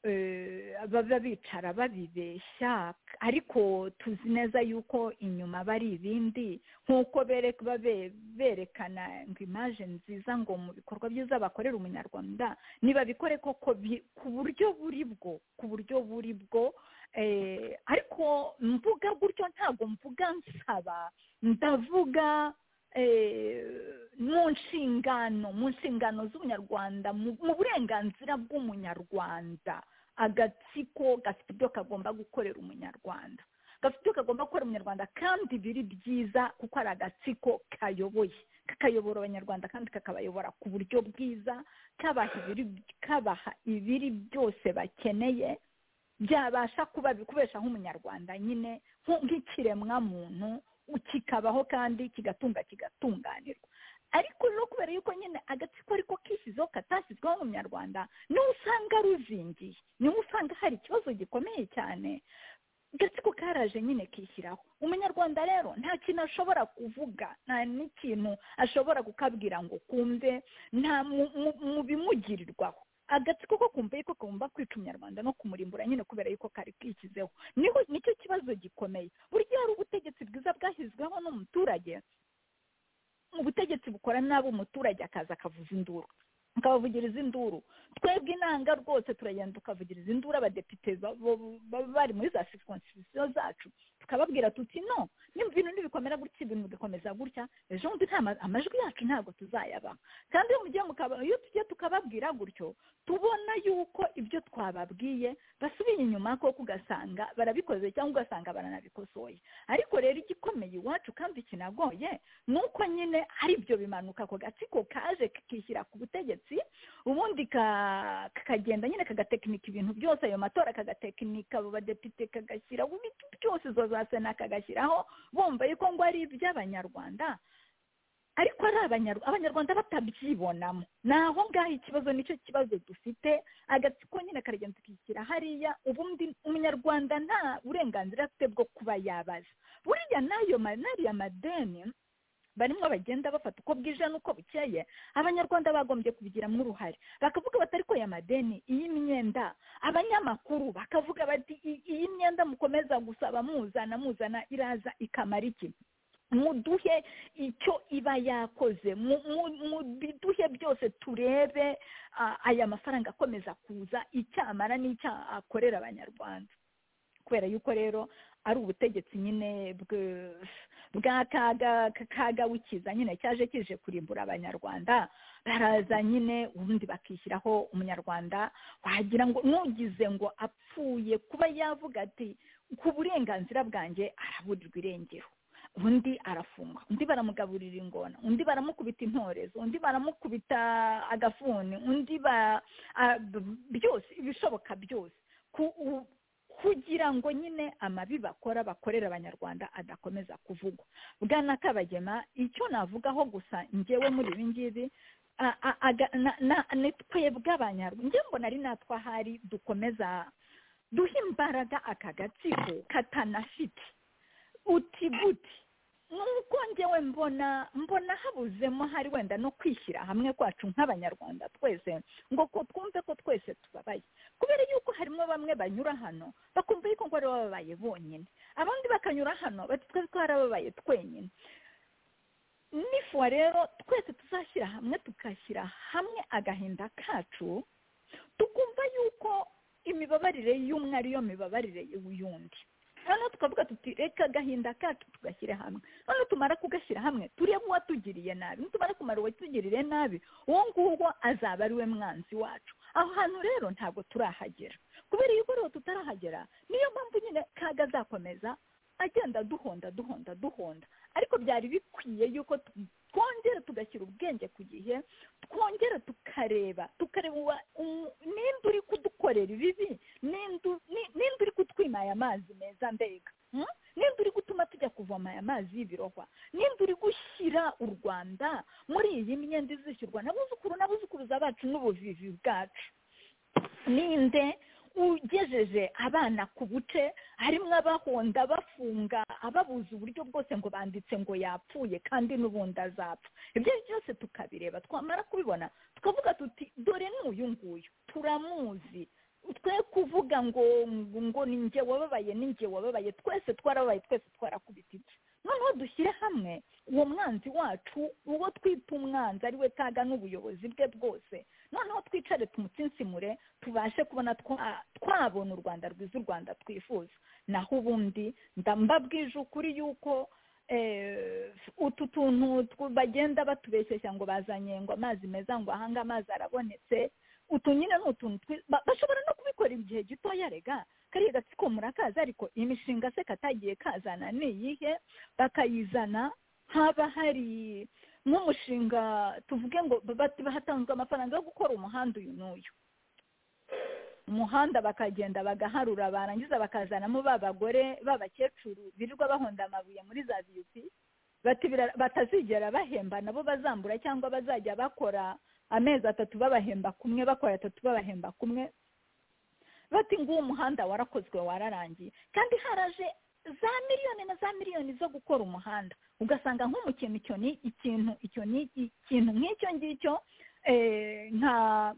S3: eh, baba bicara babibeshya ariko tuzi neza yuko inyuma bari ibindi nk'uko berek- babe- berekana ngo imaje nziza ngo mu bikorwa byiza bakorera umunyarwanda nibabikore koko bi- ku buryo buri bwo ku buryo buri bwo eh, ariko mvuga gutyo ntabwo mvuga nsaba ndavuga eh, mu nshingano mu nshingano z'umunyarwanda mu mu burenganzira bw'umunyarwanda agatsiko gafite ibyo kagomba gukorera umunyarwanda gafite ibyo kagomba gukorera umunyarwanda kandi biri byiza kuko ari agatsiko kayoboye kakayobora abanyarwanda kandi kakabayobora ku buryo bwiza kabaha ibiri- kabaha ibiri byose bakeneye byabasha kuba kubeshaho umunyarwanda nyine nku- nk'ikiremwa muntu kikabaho kandi kigatunga kigatunganirwa ariko no kubera yuko nyine agatsiko ariko kishyizeho katashyizweho mu munyarwanda niho usanga ruzingiye niho usanga hari ikibazo gikomeye cyane agatsiko karaje nyine kishyiraho umunyarwanda rero nta kintu ashobora kuvuga nta n'ikintu ashobora kukabwira ngo kumve nta mu- mu- mu bimugirirwaho agatsiko ko kumva yuko kagomba kwica umunyarwanda no kumurimbura nyine kubera yuko kari kishyizeho niho nicyo kibazo gikomeye burya hari ubutegetsi bwiza bwashyizweho n'umuturage ubutegetsi bukora nabi umuturage akaza akavuza induru akabavugiriza induru twebwe inanga rwose turagenda tukavugiriza induru abadepite ba- bo- baba bari muri za circonscription zacu tukababwira tuti no nimba ibintu ntibikomera gutya ibintu bigakomeza gutya ejo bundi nta ma- amajwi yacu ntabwo tuzayabaha kandi iyo mugiye mukaba- iyo tugiye tukababwira gutyo tubona yuko ibyo twababwiye basubiye inyuma koko ugasanga barabikoze cyangwa ugasanga baranabikosoye ariko rero igikomeye iwacu kandi ikinagoye ni uko nyine ari ibyo bimanuka ako gatsiko kaje kikishyira ku butegetsi ubundi ka- kakagenda nyine kagatekinika ibintu byose ayo matora kagatekinika abo badepite kagashyiraho ibintu byose izo za sena kagashyiraho bumva yuko ngo ari iby'abanyarwanda ariko ari abanyarwanda abanyarwanda batabyibonamo ni aho ngaho ikibazo nicyo kibazo dufite agatsiko nyine karagenda tukishyira hariya ubundi umunyarwanda nta burenganzira afite bwo kuba yabaza buriya n'ayo ma- n'ariya madeni barimo bagenda bafata uko bwije n'uko bukeye abanyarwanda bagombye kubigiramo uruhare bakavuga bati ariko aya madeni iyi myenda abanyamakuru bakavuga bati "I- iyi myenda mukomeza gusaba muzana muzana iraza ikamara iki muduhe icyo iba yakoze mu- mu- mu biduhe byose turebe ah, aya mafaranga akomeza kuza icyamara n'icyo akorera abanyarwanda kubera yuko rero ari ubutegetsi nyine bwe- bwa kaga kagawikiza nyine cyaje kije kurimbura abanyarwanda baraza nyine ubundi bakishyiraho umunyarwanda wagira ngo nugize ngo apfuye kuba yavuga ati ku burenganzira bwanjye araburirwa irengero undi arafungwa undi baramugaburira ingona undi baramukubita intorezo undi baramukubita agafuni undi ba a- b- byose ibishoboka byose ku u- kugira ngo nyine amabi bakora bakorera abanyarwanda adakomeza kuvugwa bwana kabagema icyo navugaho gusa ngewe muri ibi ngibi a- a- aga- na- na- ni twebwe abanyarwanda njye mbona ari natwe ahari dukomeza duha imbaraga aka gatsiko katanafite uti guti nk'uko ngewe mbona mbona habuzemo hari wenda no kwishyira hamwe kwacu nk'abanyarwanda twese ngo ko twumve ko twese tubabaye kubera yuko harimo bamwe banyura hano bakumva yuko ngo ari bababaye bonyine abandi bakanyura hano bati twe twarababaye twenyine nifuwa rero twese tuzashyira hamwe tugashyira hamwe agahinda kacu tukumva yuko imibabarire y'umwe ariyo mibabarire y'undi hano tukavuga tuti reka agahinda kacu tugashyira hamwe hano tumara kugashyira hamwe turebe uwatugiriye nabi nitumara kumara uwatugiriye nabi uwo nguwo azaba ari we mwanzi wacu aho hantu rero ntabwo turahagera kubera yuko rero tutarahagera niyo mpamvu nyine kaga azakomeza agenda duhonda duhonda duhonda ariko byari bikwiye yuko tu- twongera tugashyira ubwenge ku gihe twongera tukareba tukareba uwa- umu- ninde uri kudukorera ibibi ninde u- ni- ninde uri kutwima aya mazi meza mbega hmm? ninde uri gutuma tujya kuvoma aya mazi y'ibirohwa ninde uri gushyira u rwanda muri iyi myenda izishyurwa n'abuzukuru n'abuzukuruza bacu n'ubuvivi bwacu ninde ugejeje abana ku buce harimo abahonda bafunga ababuza uburyo bwose ngo banditse ngo yapfuye kandi n'ubundi azapfa ibyo ari byo byose tukabireba twamara kubibona tukavuga tuti dore ni uyu nguyu turamuzi twe kuvuga ngo ngo ni njye wababaye ni njye wababaye twese twarababaye twese twarakubititse noneho dushyire hamwe uwo mwanzi wacu uwo twita umwanzi ari we kaga n'ubuyobozi bwe bwose noneho twicare tumutsinsimure tubashe kubona twa- twabona u rwanda rwiza u rwanda twifuza naho ubundi ndambabwije ukuri yuko eh, utu tuntu tw- bagenda batubeshyeshya ngo bazanye ngo amazi meza ngo ahanga amazi arabonetse utu nyine ni utuntu twi- ba- bashobora no kubikora igihe gitoya rega kariya gatsiko murakaza ariko imishinga se katagiye kazana ni iyihe bakayizana haba hari nk'umushinga tuvuge ngo bati hatanzwe amafaranga yo gukora umuhanda uyu n'uyu umuhanda bakagenda bagaharura barangiza bakazanamo ba bagore b'abakecuru birirwa bahonda amabuye muri za biyuti bati bira- batazigera bahemba nabo bazambura cyangwa bazajya bakora amezi atatu babahemba kumwe bakora atatu babahemba kumwe bati nguwo umuhanda warakozwe wararangiye kandi haraje za miliyoni na za miliyoni zo gukora umuhanda ugasanga nko mu kintu icyo ni ikintu icyo ni ikintu nk'icyo ngicyo eh, nka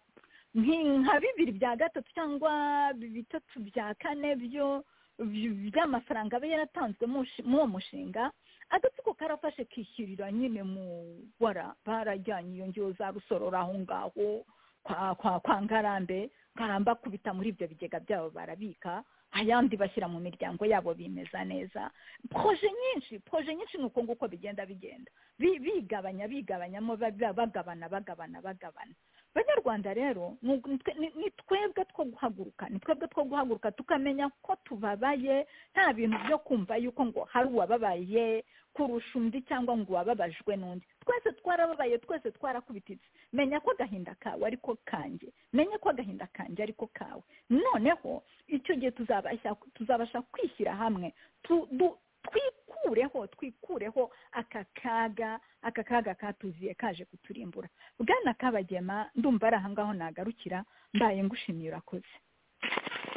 S3: nki- nka bibiri bya gatatu cyangwa bitatu bya kane byo by- by'amafaranga aba yaratanzwe mu shi- muri uwo mushinga agatsiko karafashe kishyurira nyine mu bara barajyanye iyo ngewe za rusororo aho ngaho kwa kwa kwa ngarambe ngaramba kubita muri ibyo bigega byabo barabika ayandi bashyira mu miryango yabo bimeza neza proje nyinshi proje nyinshi ni uko nguko bigenda bigenda Bi- bigabanya bigabanyamo ba- ba- bagabana bagabana bagabana banyarwanda rero ni ugu- ni twe- ni- ni twebwe two guhaguruka ni twebwe two guhaguruka tukamenya ko tubabaye nta bintu byo kumva yuko ngo hari uwababaye kurusha undi cyangwa ngo uwababajwe n'undi twese twarababaye twese twarakubititse menya ko agahinda kawe ariko kanjye menya ko agahinda kanjye ariko kawe noneho icyo gihe tuzabasha tuzabasha kwishyira hamwe tu- du- twikureho twikureho aka kaga aka kaga katuziye kaje kuturimbura bwana kabagema ndumva ari ahangaho nagarukira mbaye ngushimiye urakoze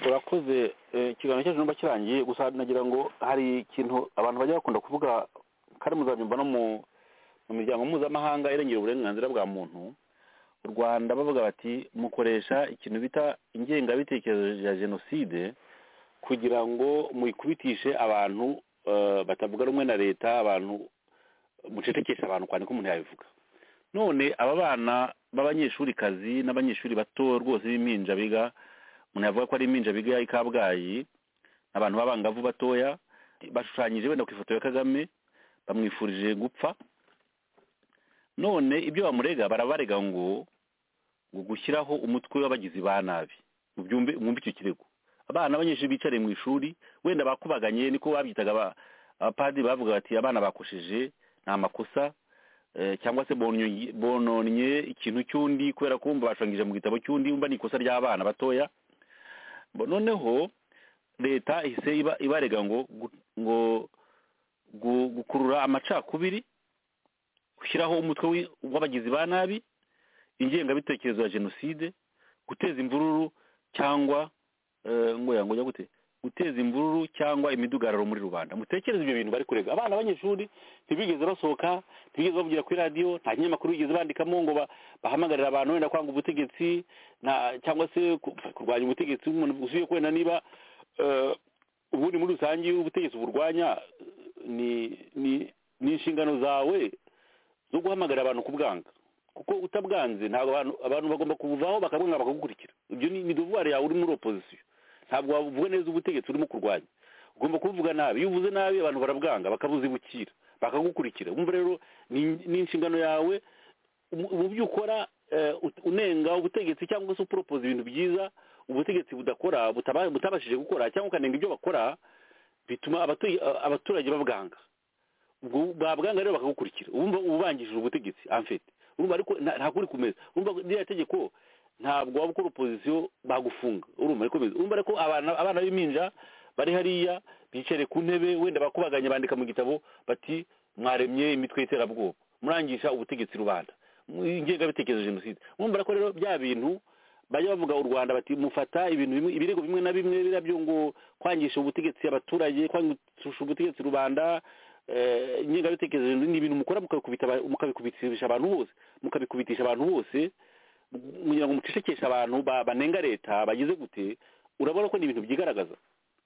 S4: urakoze eh, ikiganiro cyacu numva kirangiye gusa nagira ngo hari ikintu abantu bajya bakunda kuvuga kandi muzabyumva no mu mu miryango mpuzamahanga irengera uburenganzira bwa muntu u rwanda bavuga bati mukoresha ikintu bita ingengabitekerezo ya jenoside kugira ngo muyikubitishe abantu eh, batavuga rumwe na leta abantu mucecekesha abantu kwandika umuntu yabivuga none aba bana b'abanyeshuri kazi n'abanyeshuri bato rwose b'impinja biga umuntu yavuga ko ari impinja biga i kabgayi abantu b'abangavu batoya bashushanyije wenda ku ifoto ya kagame bamwifurije gupfa none ibyo bamurega barabarega ngo ngo gushyiraho umutwe w'abagizi ba nabi mubyumve mwumve icyo kirego abana abanyeshuri bicariye mu ishuri wenda bakubaganye niko babyitaga aba- abapadiri bavuga bati abana bakosheje ni amakosa eh, cyangwa se bononye- bononye ikintu cy'undi kubera ko bumva bashangije mu gitabo cy'undi wumva ni ikosa ry'abana batoya Bo- noneho leta ihise iba- ibarega ngo gu- ngo gu- gukurura amacakubiri gushyiraho umutwe wi- w'abagizi ba nabi ingengabitekerezo ya jenoside guteza imvururu cyangwa eh, ngo yango ujya gute guteza imvururu cyangwa imidugararo muri rubanda mutekereze ibyo bintu bari kurega abana b'abanyeshuri ntibigeze basohoka ntibigeze bavugira kuri radiyo nta kinyamakuru bigeze bandikamo ngo ba- bahamagarira abantu wenda kwanga ubutegetsi na- cyangwa se ku- kurwanya ubutegetsi umuntu usubiye kwenda niba eh, ubundi muri rusange iyo ubutegetsi burwanya ni ni- ni inshingano zawe zo guhamagara abantu kubwanga kuko utabwanze ntabwo abantu abantu bagomba kubuvaho bakabwanga bakagukurikira ibyo ni ni devoir yawe uri muri opposition ntabwo wavuga neza ubutegetsi urimo kurwanya ugomba kuvuga nabi iyo uvuze nabi abantu barabwanga bakabuzibukira bakagukurikira wumva rero ni- ni inshingano yawe mu- mu byo ukora eh, ut- unenga ubutegetsi cyangwa se uporopoza ibintu byiza ubutegetsi budakora butaba- butabashije gukora cyangwa ukanenga ibyo bakora bituma abatuye- abaturage babwanga ubwo babwanga rero bakagukurikira ubumva ubangishije ubutegetsi amfete urumva ariko nta nta kuri kumeza urumva ririya tegeko ntabwo waba ukora opozisiyo bagufunga urumva ariko bimeze urumva ariko abana abana b'impinja bari hariya bicare ku ntebe wenda bakubaganya bandika mu gitabo bati mwaremye imitwe y'iterabwoba murangisha ubutegetsi rubanda mu- ingengabitekerezo ya jenoside urumva ariko rero bya bintu bajya bavuga u rwanda bati mufata ibintu bimwe ibirego bimwe na bimwe birabyo ngo kwangisha ubutegetsi abaturage kwangisha ubutegetsi rubanda eh, ingengabitekerezo ni ibintu mukora mukabikubita aba- mukabikubitisha abantu bose mukabikubitisha abantu bose mu- kugira ngo mucecekeshe abantu ba- banenga leta bagize gute urabona ko ni ibintu byigaragaza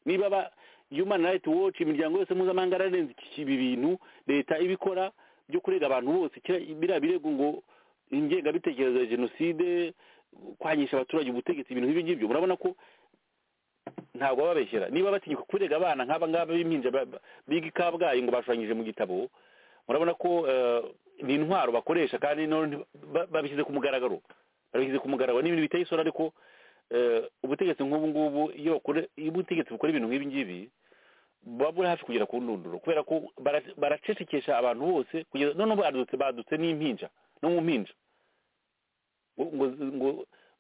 S4: niba ba human rights watch imiryango yose mpuzamahanga yararenze iki- ibi bintu leta ibikora byo kurega abantu bose kira- biriya birego ngo ingengabitekerezo ya jenoside kwangisha abaturage ubutegetsi ibintu nk'ibi ngibyo murabona ko ntabwo bababeshyera niba batinyuka kurega abana nk'aba ngaba b'impinja ba- ba- biga i kabgayi ngo bashushanyije mu gitabo murabona ko eh, ni intwaro bakoresha kandi none nti- ba- babishyize ku mugaragaro babishyize ku mugaragaro ni ibintu biteye isura ariko eh, ubutegetsi nk'ubu ngubu iyo bakore- iyo ubutegetsi bukora ibintu nk'ibi ngibi buba buri hafi kugera ku ndunduro kubera ko bara- baracecekesha abantu bose kugeza none ubu badutse badutse n'impinja no mu mpinja ngo ngo ngo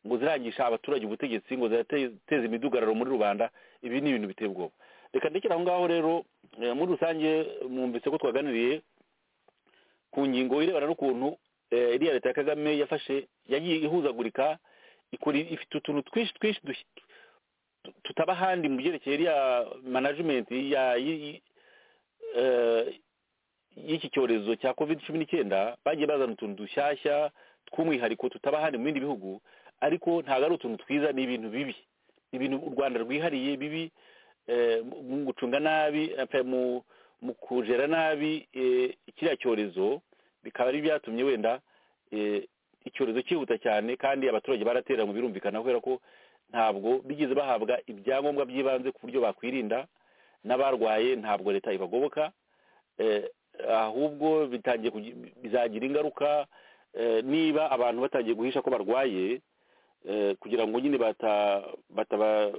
S4: ngo zirangisha abaturage ubutegetsi ngo zirateza imidugararo muri rubanda ibi ni ibintu biteye ubwoba reka ndekere aho ngaho rero eh, muri rusange mwumvise ko twaganiriye ku ngingo irebana n'ukuntu eh, iriya leta ya kagame yafashe yagiye ihuzagurika ikora ifite utuntu twinshi twinshi dush- tu- tutaba ahandi mu byerekeye iriya management ya y- y- eh, y'iki cyorezo cya covid cumi n'icyenda bagiye bazana utuntu dushyashya tw'umwihariko tutaba ahandi mu bindi bihugu ariko ntabwo ari utuntu twiza ni ibintu bibi ni ibintu u rwanda rwihariye bibi eh, mu- mu gucunga nabi eh, mu mu kujera nabi eh, kiriya cyorezo bikaba ari byatumye wenda eh, icyorezo cyihuta cyane kandi abaturage barateranywe birumvikana kubera ko ntabwo bigeze bahabwa ibyangombwa by'ibanze ku buryo bakwirinda n'abarwaye ntabwo leta ibagoboka eh, ahubwo bitangiye kugi- bizagira ingaruka eh, niba abantu batangiye guhisha ko barwaye eh, kugira ngo nyine bata bataba-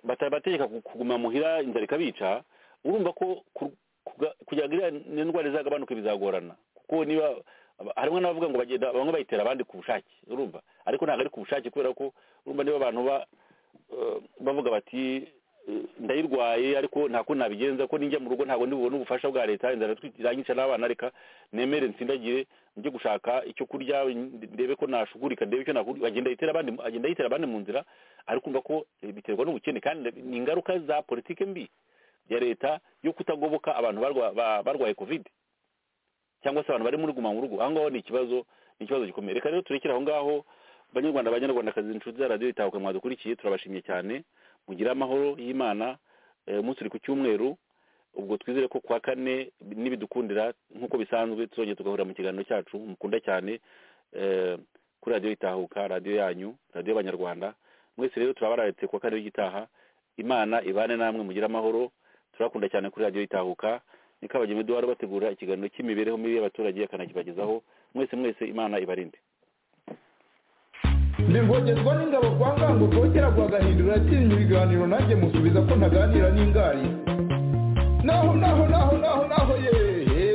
S4: batabategeka ku- kuguma muhira inzara ikabica urumva ko ku- kuga- kugira ngo iriya n'indwara izagabanuke bizagorana kuko niba aba- harimo n'abavuga ngo bagenda bamwe bayitera abandi ku bushake urumva ariko ntabwo ari ku bushake kubera ko urumva niba abantu ba eh, bavuga bati eh, ndayirwaye ariko nta kundi nabigenza ko ninjya mu rugo ntabwo ndibubone ubufasha bwa leta inzara iratwik- iranyica n'abana reka nemere nsindagire njye gushaka icyo kurya ndebe ko nashugurika ndebe icyo nakura agenda yitera abandi agenda yitera abandi mu nzira ariko umva ko eh, biterwa n'ubukene kandi ni ingaruka za politike mbi ya leta yo kutagoboka abantu barwa- ba- barwaye covid cyangwa se abantu bari muri guma mu rugo aho ngaho ni ikibazo ni ikibazo gikomeye reka rero turekere aho ngaho banyarwanda banyarwandakazi inshuti za radiyo itahuka mwadukurikiye turabashimiye cyane mugire amahoro y'imana eh, umunsi uri ku cyumweru ubwo twizere ko kuwa kane nibidukundira nk'uko bisanzwe tuzongera tugahurira mu kiganiro cyacu mukunda cyane eh, kuri radiyo itahuka radiyo yanyu radiyo y'abanyarwanda mwese rero turabararetse kuwa kane w'igitaha imana ibane namwe mugire amahoro turakunda cyane kuri radiyo itahuka niko abageni duhora bategura ikiganiro cy'imibereho mibi y'abaturage akanakibagezaho mwese mwese imana ibarinde
S2: ndivogezwa n'ingabo kwa ngango rwogera rwagahindura atinya ibiganiro nanjye musubiza ko ntaganira n'ingari naho naho naho naho naho yewe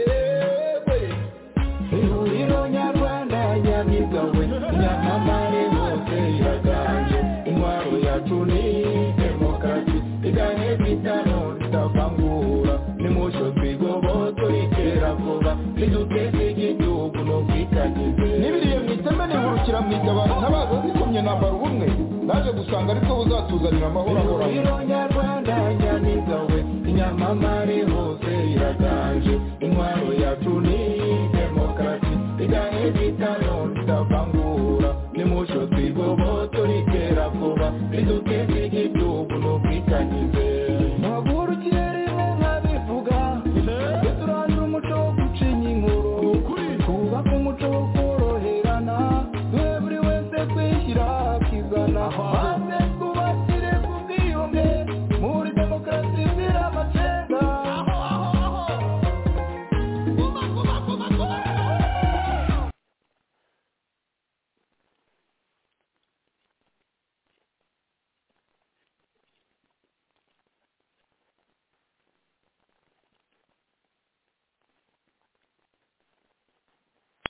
S2: ihuriro nyarwanda nyamibwa we nyamamare hose iraganje intwaro yacu ni demokarasi
S5: n'uduteze igihugu n'ubwitangize
S2: nibiriye mu iteme nihurukira mu itabaro ntabaza zikomye nambara ubumwe naje gusanga aribwo buzatuzanira amahoro
S5: Urugwiro
S2: ahoraho
S5: nyarwanda nyaniga we inyamamare hose iraganje